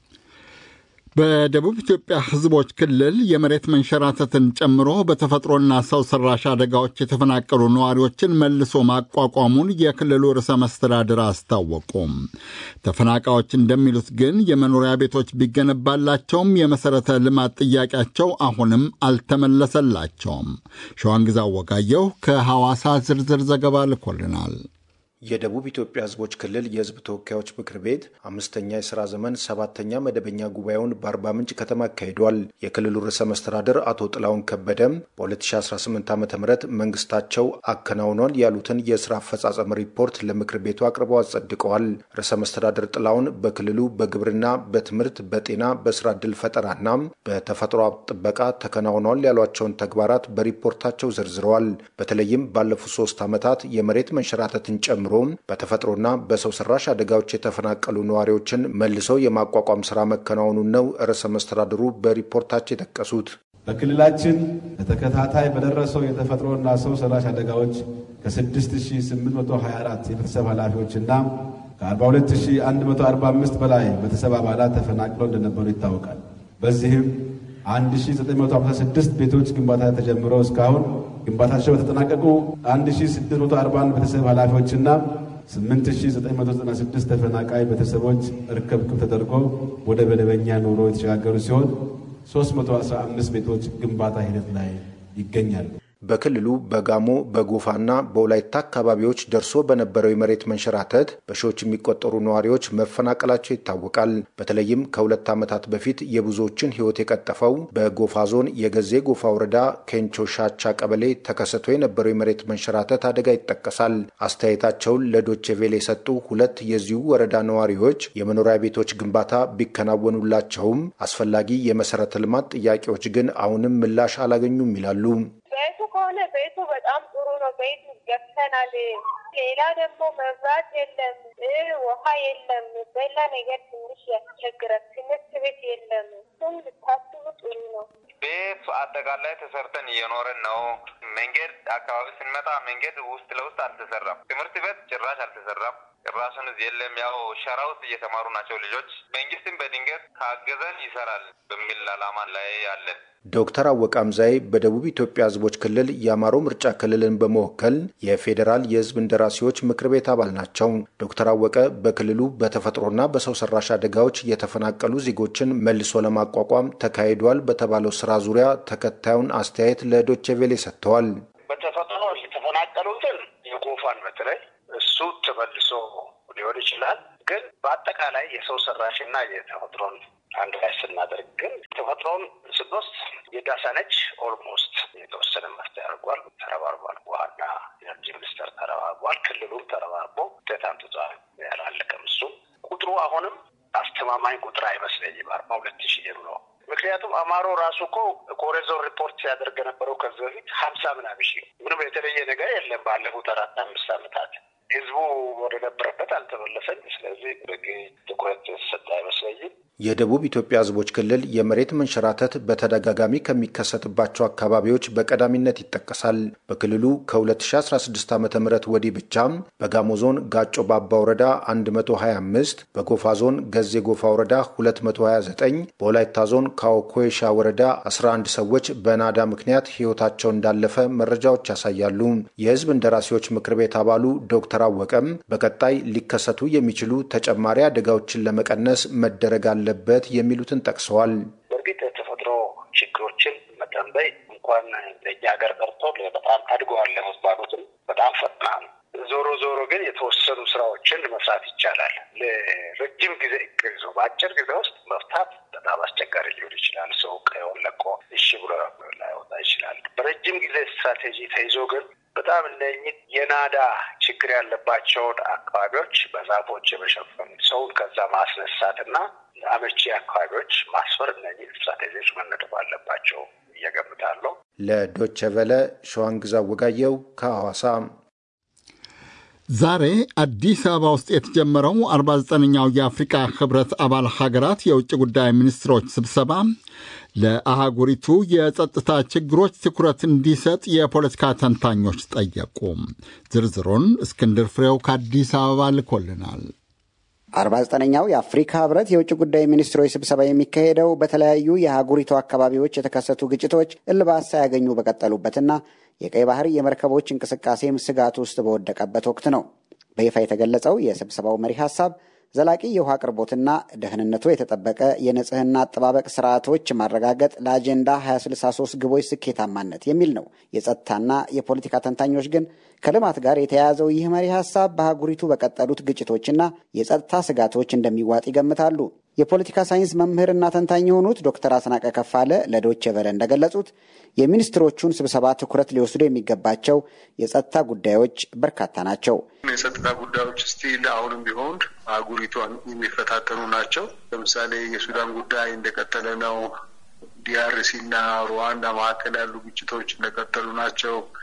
በደቡብ ኢትዮጵያ ሕዝቦች ክልል የመሬት መንሸራተትን ጨምሮ በተፈጥሮና ሰው ሰራሽ አደጋዎች የተፈናቀሉ ነዋሪዎችን መልሶ ማቋቋሙን የክልሉ ርዕሰ መስተዳድር አስታወቁም። ተፈናቃዮች እንደሚሉት ግን የመኖሪያ ቤቶች ቢገነባላቸውም የመሠረተ ልማት ጥያቄያቸው አሁንም አልተመለሰላቸውም። ሸዋንግዛው ወጋየሁ ከሐዋሳ ዝርዝር ዘገባ ልኮልናል። የደቡብ ኢትዮጵያ ህዝቦች ክልል የህዝብ ተወካዮች ምክር ቤት አምስተኛ የስራ ዘመን ሰባተኛ መደበኛ ጉባኤውን በአርባ ምንጭ ከተማ አካሂዷል። የክልሉ ርዕሰ መስተዳድር አቶ ጥላሁን ከበደም በ2018 ዓ ም መንግስታቸው አከናውኗል ያሉትን የስራ አፈጻጸም ሪፖርት ለምክር ቤቱ አቅርበው አጸድቀዋል። ርዕሰ መስተዳድር ጥላሁን በክልሉ በግብርና፣ በትምህርት፣ በጤና፣ በስራ ዕድል ፈጠራና በተፈጥሮ ጥበቃ ተከናውኗል ያሏቸውን ተግባራት በሪፖርታቸው ዘርዝረዋል። በተለይም ባለፉት ሶስት ዓመታት የመሬት መንሸራተትን ጨምሮ ጨምሮ በተፈጥሮና በሰው ሰራሽ አደጋዎች የተፈናቀሉ ነዋሪዎችን መልሶ የማቋቋም ስራ መከናወኑን ነው ርዕሰ መስተዳድሩ በሪፖርታቸው የጠቀሱት። በክልላችን በተከታታይ በደረሰው የተፈጥሮና ሰው ሰራሽ አደጋዎች ከ6824 የቤተሰብ ኃላፊዎችና ከ42145 በላይ ቤተሰብ አባላት ተፈናቅለው እንደነበሩ ይታወቃል። በዚህም 1956 ቤቶች ግንባታ ተጀምረው እስካሁን ግንባታቸው በተጠናቀቁ 1641 ቤተሰብ ኃላፊዎችና 8996 ተፈናቃይ ቤተሰቦች እርክብክብ ተደርጎ ወደ መደበኛ ኑሮ የተሸጋገሩ ሲሆን 315 ቤቶች ግንባታ ሂደት ላይ ይገኛሉ። በክልሉ በጋሞ በጎፋና በወላይታ አካባቢዎች ደርሶ በነበረው የመሬት መንሸራተት በሺዎች የሚቆጠሩ ነዋሪዎች መፈናቀላቸው ይታወቃል። በተለይም ከሁለት ዓመታት በፊት የብዙዎችን ሕይወት የቀጠፈው በጎፋ ዞን የገዜ ጎፋ ወረዳ ኬንቾ ሻቻ ቀበሌ ተከስቶ የነበረው የመሬት መንሸራተት አደጋ ይጠቀሳል። አስተያየታቸውን ለዶቼ ቬለ የሰጡ ሁለት የዚሁ ወረዳ ነዋሪዎች የመኖሪያ ቤቶች ግንባታ ቢከናወኑላቸውም አስፈላጊ የመሰረተ ልማት ጥያቄዎች ግን አሁንም ምላሽ አላገኙም ይላሉ። ቤቱ ከሆነ ቤቱ በጣም ጥሩ ነው። ቤቱ ገብተናል። ሌላ ደግሞ መብራት የለም፣ ውሃ የለም። በላ ነገር ትንሽ ያስቸግራል። ትምህርት ቤት የለም። እሱም ልታስቡ ጥሩ ነው። ቤት አጠቃላይ ተሰርተን እየኖረን ነው። መንገድ አካባቢ ስንመጣ መንገድ ውስጥ ለውስጥ አልተሰራም። ትምህርት ቤት ጭራሽ አልተሰራም። ጭራሹን የለም። ያው ሸራ ውስጥ እየተማሩ ናቸው ልጆች። መንግስትም በድንገት ካገዘን ይሰራል በሚል አላማ ላይ አለን። ዶክተር አወቀ አምዛይ በደቡብ ኢትዮጵያ ሕዝቦች ክልል የአማሮ ምርጫ ክልልን በመወከል የፌዴራል የሕዝብ እንደራሴዎች ምክር ቤት አባል ናቸው። ዶክተር አወቀ በክልሉ በተፈጥሮና በሰው ሰራሽ አደጋዎች የተፈናቀሉ ዜጎችን መልሶ ለማቋቋም ተካሂዷል በተባለው ስራ ዙሪያ ተከታዩን አስተያየት ለዶቼ ቬሌ ሰጥተዋል። በተፈጥሮ የተፈናቀሉትን የጎፋን በተለይ እሱ ተመልሶ ሊሆን ይችላል። ግን በአጠቃላይ የሰው ሰራሽና የተፈጥሮን አንድ ላይ ስናደርግ ግን ተፈጥሮን ስንወስድ የዳሳነች ኦልሞስት የተወሰነ መፍትሄ አድርጓል፣ ተረባርቧል። ውሃና ኤነርጂ ሚኒስቴር ተረባርቧል። ክልሉም ተረባርቦ ውጤት አምጥቷል። ያላለቀም እሱ ቁጥሩ አሁንም አስተማማኝ ቁጥር አይመስለኝም። አርባ ሁለት ሺህ ነው። ምክንያቱም አማሮ ራሱ እኮ ኮሬዞን ሪፖርት ሲያደርግ የነበረው ከዚህ በፊት ሀምሳ ምናምን ሺህ ምንም የተለየ ነገር የለም። ባለፉት አራት አምስት ዓመታት ህዝቡ ወደ ነበረበት አልተመለሰም። ስለዚህ በቂ ትኩረት የተሰጠ አይመስለኝም። የደቡብ ኢትዮጵያ ሕዝቦች ክልል የመሬት መንሸራተት በተደጋጋሚ ከሚከሰትባቸው አካባቢዎች በቀዳሚነት ይጠቀሳል። በክልሉ ከ2016 ዓ ም ወዲህ ብቻም በጋሞ ዞን ጋጮ ባባ ወረዳ 125፣ በጎፋ ዞን ገዜ ጎፋ ወረዳ 229፣ በወላይታ ዞን ካኦኮይሻ ወረዳ 11 ሰዎች በናዳ ምክንያት ሕይወታቸው እንዳለፈ መረጃዎች ያሳያሉ። የሕዝብ እንደራሴዎች ምክር ቤት አባሉ ዶክተር አወቀም በቀጣይ ሊከሰቱ የሚችሉ ተጨማሪ አደጋዎችን ለመቀነስ መደረግ አለበት የሚሉትን ጠቅሰዋል። በእርግጥ የተፈጥሮ ችግሮችን መተንበይ እንኳን ለእኛ ሀገር ቀርቶ በጣም አድገዋል ለመባሉትም በጣም ፈጥናል። ዞሮ ዞሮ ግን የተወሰኑ ስራዎችን መስራት ይቻላል። ለረጅም ጊዜ እቅድ ይዞ በአጭር ጊዜ ውስጥ መፍታት በጣም አስቸጋሪ ሊሆን ይችላል። ሰው ቀየውን ለቆ እሺ ብሎ ላይወጣ ይችላል። በረጅም ጊዜ ስትራቴጂ ተይዞ ግን በጣም እነኚህ የናዳ ችግር ያለባቸውን አካባቢዎች በዛፎች የመሸፈን ሰውን ከዛ ማስነሳት እና አመቺ አካባቢዎች ማስፈር እነኚህ ስትራቴጂዎች መነደፍ አለባቸው እየገምታለሁ። ለዶቸ ቨለ ሸዋንግዛ ወጋየው ከሐዋሳ። ዛሬ አዲስ አበባ ውስጥ የተጀመረው 49ኛው የአፍሪቃ ህብረት አባል ሀገራት የውጭ ጉዳይ ሚኒስትሮች ስብሰባ ለአህጉሪቱ የጸጥታ ችግሮች ትኩረት እንዲሰጥ የፖለቲካ ተንታኞች ጠየቁ። ዝርዝሩን እስክንድር ፍሬው ከአዲስ አበባ ልኮልናል። አርባ ዘጠነኛው የአፍሪካ ህብረት የውጭ ጉዳይ ሚኒስትሮች ስብሰባ የሚካሄደው በተለያዩ የአህጉሪቱ አካባቢዎች የተከሰቱ ግጭቶች እልባት ሳያገኙ በቀጠሉበትና የቀይ ባህር የመርከቦች እንቅስቃሴም ስጋት ውስጥ በወደቀበት ወቅት ነው። በይፋ የተገለጸው የስብሰባው መሪ ሀሳብ ዘላቂ የውሃ አቅርቦትና ደህንነቱ የተጠበቀ የንጽህና አጠባበቅ ስርዓቶች ማረጋገጥ ለአጀንዳ 2063 ግቦች ስኬታማነት የሚል ነው። የጸጥታና የፖለቲካ ተንታኞች ግን ከልማት ጋር የተያያዘው ይህ መሪ ሀሳብ በአህጉሪቱ በቀጠሉት ግጭቶችና የጸጥታ ስጋቶች እንደሚዋጥ ይገምታሉ። የፖለቲካ ሳይንስ መምህርና ተንታኝ የሆኑት ዶክተር አስናቀ ከፋለ ለዶቼ ቨለ እንደገለጹት የሚኒስትሮቹን ስብሰባ ትኩረት ሊወስዱ የሚገባቸው የጸጥታ ጉዳዮች በርካታ ናቸው። የጸጥታ ጉዳዮች ስቲል አሁንም ቢሆን አህጉሪቷን የሚፈታተኑ ናቸው። ለምሳሌ የሱዳን ጉዳይ እንደቀጠለ ነው። ዲአርሲ እና ሩዋንዳ መካከል ያሉ ግጭቶች እንደቀጠሉ ናቸው።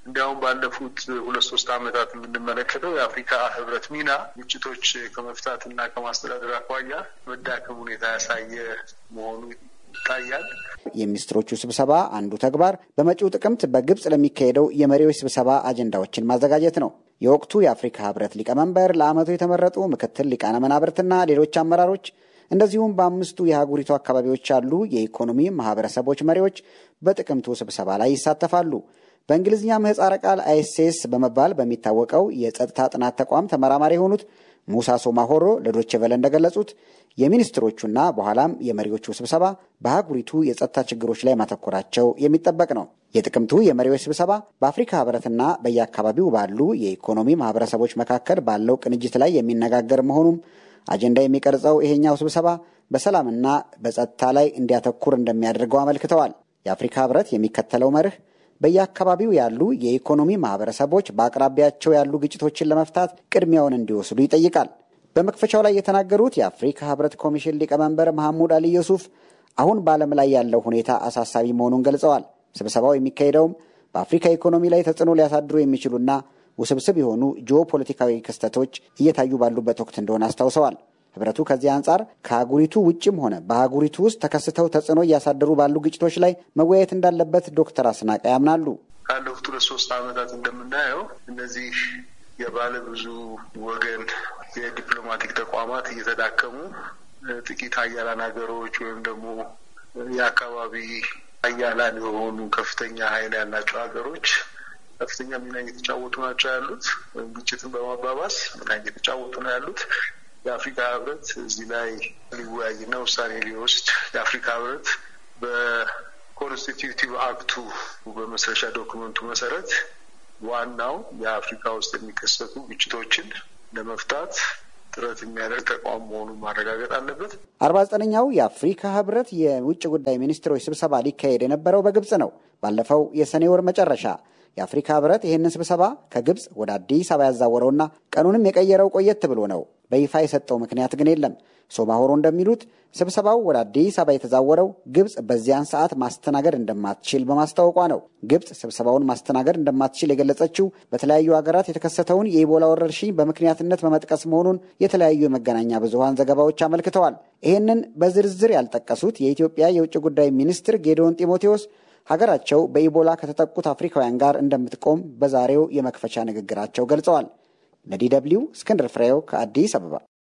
እንዲያውም ባለፉት ሁለት ሶስት ዓመታት የምንመለከተው የአፍሪካ ህብረት ሚና ግጭቶች ከመፍታት እና ከማስተዳደር አኳያ መዳከም ሁኔታ ያሳየ መሆኑ ይታያል። የሚኒስትሮቹ ስብሰባ አንዱ ተግባር በመጪው ጥቅምት በግብፅ ለሚካሄደው የመሪዎች ስብሰባ አጀንዳዎችን ማዘጋጀት ነው። የወቅቱ የአፍሪካ ህብረት ሊቀመንበር ለዓመቱ የተመረጡ ምክትል ሊቃነ መናብርትና ሌሎች አመራሮች እንደዚሁም በአምስቱ የአህጉሪቱ አካባቢዎች ያሉ የኢኮኖሚ ማህበረሰቦች መሪዎች በጥቅምቱ ስብሰባ ላይ ይሳተፋሉ። በእንግሊዝኛ ምህፃረ ቃል አይኤስኤስ በመባል በሚታወቀው የጸጥታ ጥናት ተቋም ተመራማሪ የሆኑት ሙሳ ሶማሆሮ ለዶቼ ቬለ እንደገለጹት የሚኒስትሮቹና በኋላም የመሪዎቹ ስብሰባ በአህጉሪቱ የጸጥታ ችግሮች ላይ ማተኮራቸው የሚጠበቅ ነው። የጥቅምቱ የመሪዎች ስብሰባ በአፍሪካ ህብረትና በየአካባቢው ባሉ የኢኮኖሚ ማህበረሰቦች መካከል ባለው ቅንጅት ላይ የሚነጋገር መሆኑም አጀንዳ የሚቀርጸው ይሄኛው ስብሰባ በሰላምና በጸጥታ ላይ እንዲያተኩር እንደሚያደርገው አመልክተዋል። የአፍሪካ ህብረት የሚከተለው መርህ በየአካባቢው ያሉ የኢኮኖሚ ማህበረሰቦች በአቅራቢያቸው ያሉ ግጭቶችን ለመፍታት ቅድሚያውን እንዲወስዱ ይጠይቃል። በመክፈቻው ላይ የተናገሩት የአፍሪካ ህብረት ኮሚሽን ሊቀመንበር መሐሙድ አሊ ዩሱፍ አሁን በዓለም ላይ ያለው ሁኔታ አሳሳቢ መሆኑን ገልጸዋል። ስብሰባው የሚካሄደውም በአፍሪካ ኢኮኖሚ ላይ ተጽዕኖ ሊያሳድሩ የሚችሉና ውስብስብ የሆኑ ጂኦፖለቲካዊ ክስተቶች እየታዩ ባሉበት ወቅት እንደሆነ አስታውሰዋል። ህብረቱ ከዚህ አንጻር ከአህጉሪቱ ውጭም ሆነ በአህጉሪቱ ውስጥ ተከስተው ተጽዕኖ እያሳደሩ ባሉ ግጭቶች ላይ መወያየት እንዳለበት ዶክተር አስናቀ ያምናሉ። ካለፉት ሁለት ሶስት ዓመታት እንደምናየው እነዚህ የባለ ብዙ ወገን የዲፕሎማቲክ ተቋማት እየተዳከሙ ጥቂት ሀያላን ሀገሮች ወይም ደግሞ የአካባቢ ሀያላን የሆኑ ከፍተኛ ኃይል ያላቸው ሀገሮች ከፍተኛ ሚና እየተጫወቱ ናቸው ያሉት ወይም ግጭትን በማባባስ ሚና እየተጫወቱ ነው ያሉት። የአፍሪካ ህብረት እዚህ ላይ ሊወያይና ውሳኔ ሊወስድ የአፍሪካ ህብረት በኮንስቲቲዩቲቭ አክቱ በመስረሻ ዶክመንቱ መሰረት ዋናው የአፍሪካ ውስጥ የሚከሰቱ ግጭቶችን ለመፍታት ጥረት የሚያደርግ ተቋም መሆኑን ማረጋገጥ አለበት። አርባ ዘጠነኛው የአፍሪካ ህብረት የውጭ ጉዳይ ሚኒስትሮች ስብሰባ ሊካሄድ የነበረው በግብፅ ነው። ባለፈው የሰኔ ወር መጨረሻ የአፍሪካ ህብረት ይህንን ስብሰባ ከግብፅ ወደ አዲስ አበባ ያዛወረውና ቀኑንም የቀየረው ቆየት ብሎ ነው። በይፋ የሰጠው ምክንያት ግን የለም። ሶማሆሮ እንደሚሉት ስብሰባው ወደ አዲስ አበባ የተዛወረው ግብፅ በዚያን ሰዓት ማስተናገድ እንደማትችል በማስታወቋ ነው። ግብፅ ስብሰባውን ማስተናገድ እንደማትችል የገለጸችው በተለያዩ ሀገራት የተከሰተውን የኢቦላ ወረርሽኝ በምክንያትነት በመጥቀስ መሆኑን የተለያዩ የመገናኛ ብዙኃን ዘገባዎች አመልክተዋል። ይህንን በዝርዝር ያልጠቀሱት የኢትዮጵያ የውጭ ጉዳይ ሚኒስትር ጌዲዮን ጢሞቴዎስ ሀገራቸው በኢቦላ ከተጠቁት አፍሪካውያን ጋር እንደምትቆም በዛሬው የመክፈቻ ንግግራቸው ገልጸዋል። ለዲ ደብልዩ እስክንድር ፍሬው ከአዲስ አበባ።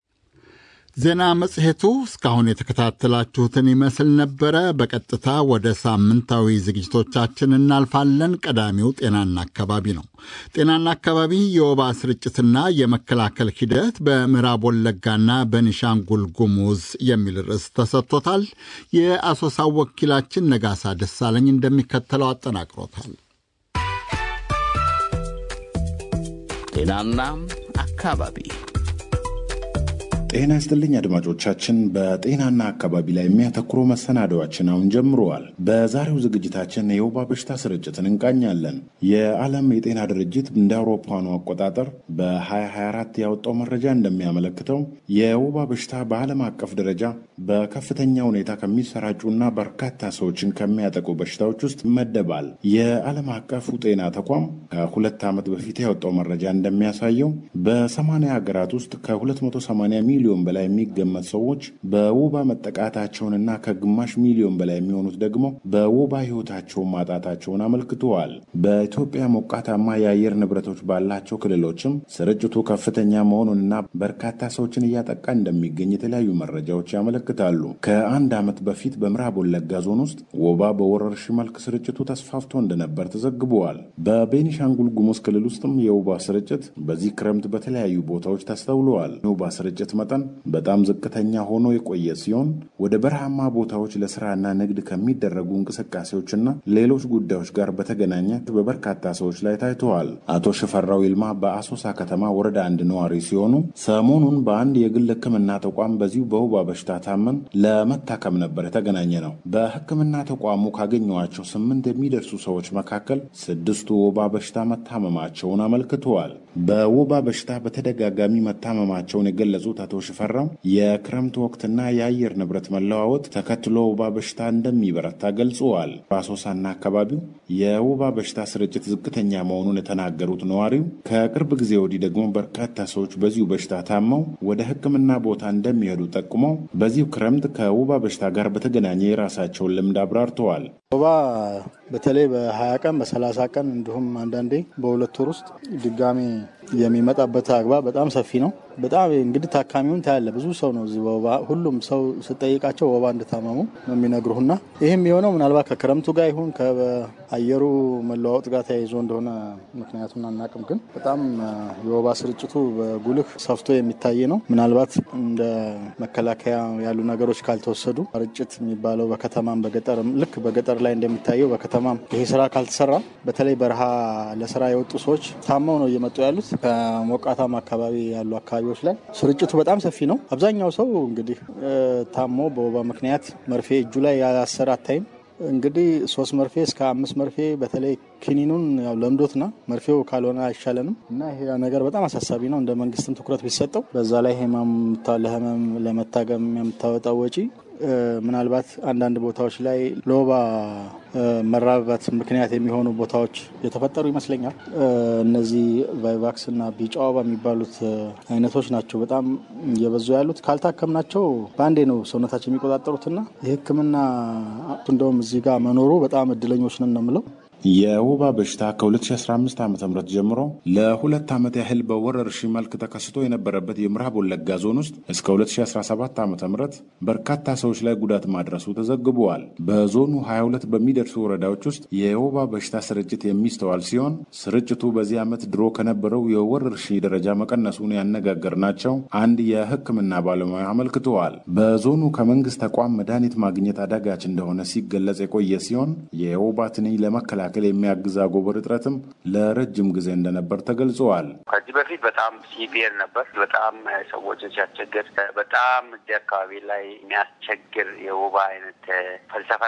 ዜና መጽሔቱ እስካሁን የተከታተላችሁትን ይመስል ነበረ። በቀጥታ ወደ ሳምንታዊ ዝግጅቶቻችን እናልፋለን። ቀዳሚው ጤናና አካባቢ ነው። ጤናና አካባቢ የወባ ስርጭትና የመከላከል ሂደት በምዕራብ ወለጋና በኒሻንጉል ጉሙዝ የሚል ርዕስ ተሰጥቶታል። የአሶሳው ወኪላችን ነጋሳ ደሳለኝ እንደሚከተለው አጠናቅሮታል። ጤናና አካባቢ ጤና ይስጥልኝ አድማጮቻችን። በጤናና አካባቢ ላይ የሚያተኩሩ መሰናዶዎችን አሁን ጀምረዋል። በዛሬው ዝግጅታችን የወባ በሽታ ስርጭትን እንቃኛለን። የዓለም የጤና ድርጅት እንደ አውሮፓውያኑ አቆጣጠር በ2024 ያወጣው መረጃ እንደሚያመለክተው የወባ በሽታ በዓለም አቀፍ ደረጃ በከፍተኛ ሁኔታ ከሚሰራጩና በርካታ ሰዎችን ከሚያጠቁ በሽታዎች ውስጥ ይመደባል። የዓለም አቀፉ ጤና ተቋም ከሁለት ዓመት በፊት ያወጣው መረጃ እንደሚያሳየው በ80 ሀገራት ውስጥ ከ280 ሚሊዮን በላይ የሚገመት ሰዎች በወባ መጠቃታቸውንና ከግማሽ ሚሊዮን በላይ የሚሆኑት ደግሞ በወባ ሕይወታቸውን ማጣታቸውን አመልክተዋል። በኢትዮጵያ ሞቃታማ የአየር ንብረቶች ባላቸው ክልሎችም ስርጭቱ ከፍተኛ መሆኑንና በርካታ ሰዎችን እያጠቃ እንደሚገኝ የተለያዩ መረጃዎች ያመለክታሉ። ከአንድ ዓመት በፊት በምዕራብ ወለጋ ዞን ውስጥ ወባ በወረርሽኝ መልክ ስርጭቱ ተስፋፍቶ እንደነበር ተዘግበዋል። በቤኒሻንጉል ጉሙዝ ክልል ውስጥም የወባ ስርጭት በዚህ ክረምት በተለያዩ ቦታዎች ተስተውለዋል። የወባ ስርጭት መጠን በጣም ዝቅተኛ ሆኖ የቆየ ሲሆን ወደ በረሃማ ቦታዎች ለስራና ንግድ ከሚደረጉ እንቅስቃሴዎችና ሌሎች ጉዳዮች ጋር በተገናኘ በበርካታ ሰዎች ላይ ታይተዋል። አቶ ሽፈራው ይልማ በአሶሳ ከተማ ወረዳ አንድ ነዋሪ ሲሆኑ ሰሞኑን በአንድ የግል ሕክምና ተቋም በዚሁ በወባ በሽታ ታመን ለመታከም ነበር የተገናኘ ነው። በሕክምና ተቋሙ ካገኘኋቸው ስምንት የሚደርሱ ሰዎች መካከል ስድስቱ ወባ በሽታ መታመማቸውን አመልክተዋል። በወባ በሽታ በተደጋጋሚ መታመማቸውን የገለጹት አቶ ሽፈራው የክረምት ወቅትና የአየር ንብረት መለዋወጥ ተከትሎ ወባ በሽታ እንደሚበረታ ገልጸዋል። በአሶሳና አካባቢው የወባ በሽታ ስርጭት ዝቅተኛ መሆኑን የተናገሩት ነዋሪው ከቅርብ ጊዜ ወዲህ ደግሞ በርካታ ሰዎች በዚሁ በሽታ ታመው ወደ ሕክምና ቦታ እንደሚሄዱ ጠቁመው በዚሁ ክረምት ከወባ በሽታ ጋር በተገናኘ የራሳቸውን ልምድ አብራርተዋል። ወባ በተለይ በሀያ ቀን በሰላሳ ቀን እንዲሁም አንዳንዴ በሁለት ወር ውስጥ ድጋሜ የሚመጣበት አግባብ በጣም ሰፊ ነው። በጣም እንግዲህ ታካሚውን ታያለ። ብዙ ሰው ነው እዚህ ወባ ሁሉም ሰው ስጠይቃቸው ወባ እንደታመሙ ነው የሚነግሩህና ይህም የሆነው ምናልባት ከክረምቱ ጋር ይሁን ከአየሩ መለዋወጥ ጋር ተያይዞ እንደሆነ ምክንያቱን አናቅም። ግን በጣም የወባ ስርጭቱ በጉልህ ሰፍቶ የሚታይ ነው። ምናልባት እንደ መከላከያ ያሉ ነገሮች ካልተወሰዱ ርጭት የሚባለው በከተማም በገጠርም ልክ በገጠር ላይ እንደሚታየው በከተማም ይሄ ስራ ካልተሰራ በተለይ በረሃ ለስራ የወጡ ሰዎች ታመው ነው እየመጡ ያሉት ከሞቃታማ አካባቢ ያሉ አካባቢዎች ላይ ስርጭቱ በጣም ሰፊ ነው። አብዛኛው ሰው እንግዲህ ታሞ በወባ ምክንያት መርፌ እጁ ላይ ያሰረ አታይም። እንግዲህ ሶስት መርፌ እስከ አምስት መርፌ በተለይ ክኒኑን ያው ለምዶትና መርፌው ካልሆነ አይሻለንም እና ይሄ ነገር በጣም አሳሳቢ ነው። እንደ መንግስትም ትኩረት ቢሰጠው በዛ ላይ ህመም ለህመም ለመታገም የምታወጣው ወጪ ምናልባት አንዳንድ ቦታዎች ላይ ለወባ መራባት ምክንያት የሚሆኑ ቦታዎች የተፈጠሩ ይመስለኛል። እነዚህ ቫይቫክስ እና ቢጫ ወባ የሚባሉት አይነቶች ናቸው በጣም እየበዙ ያሉት። ካልታከምናቸው በአንዴ ነው ሰውነታቸው የሚቆጣጠሩትና የሕክምና እንደውም እዚህ ጋር መኖሩ በጣም እድለኞች ነን ነው የምለው። የወባ በሽታ ከ2015 ዓ ም ጀምሮ ለሁለት ዓመት ያህል በወረርሽኝ መልክ ተከስቶ የነበረበት የምዕራብ ወለጋ ዞን ውስጥ እስከ 2017 ዓ ም በርካታ ሰዎች ላይ ጉዳት ማድረሱ ተዘግበዋል። በዞኑ 22 በሚደርሱ ወረዳዎች ውስጥ የወባ በሽታ ስርጭት የሚስተዋል ሲሆን ስርጭቱ በዚህ ዓመት ድሮ ከነበረው የወረርሽኝ ደረጃ መቀነሱን ያነጋገርናቸው አንድ የሕክምና ባለሙያ አመልክተዋል። በዞኑ ከመንግስት ተቋም መድኃኒት ማግኘት አዳጋች እንደሆነ ሲገለጽ የቆየ ሲሆን የወባ ትንኝ ለመከላከል ለመከላከል የሚያግዝ አጎበር እጥረትም ለረጅም ጊዜ እንደነበር ተገልጸዋል። ከዚህ በፊት በጣም ሲቪየር ነበር። በጣም ሰዎችን ሲያስቸግር፣ በጣም እዚህ አካባቢ ላይ የሚያስቸግር የወባ አይነት ፈልሰፋ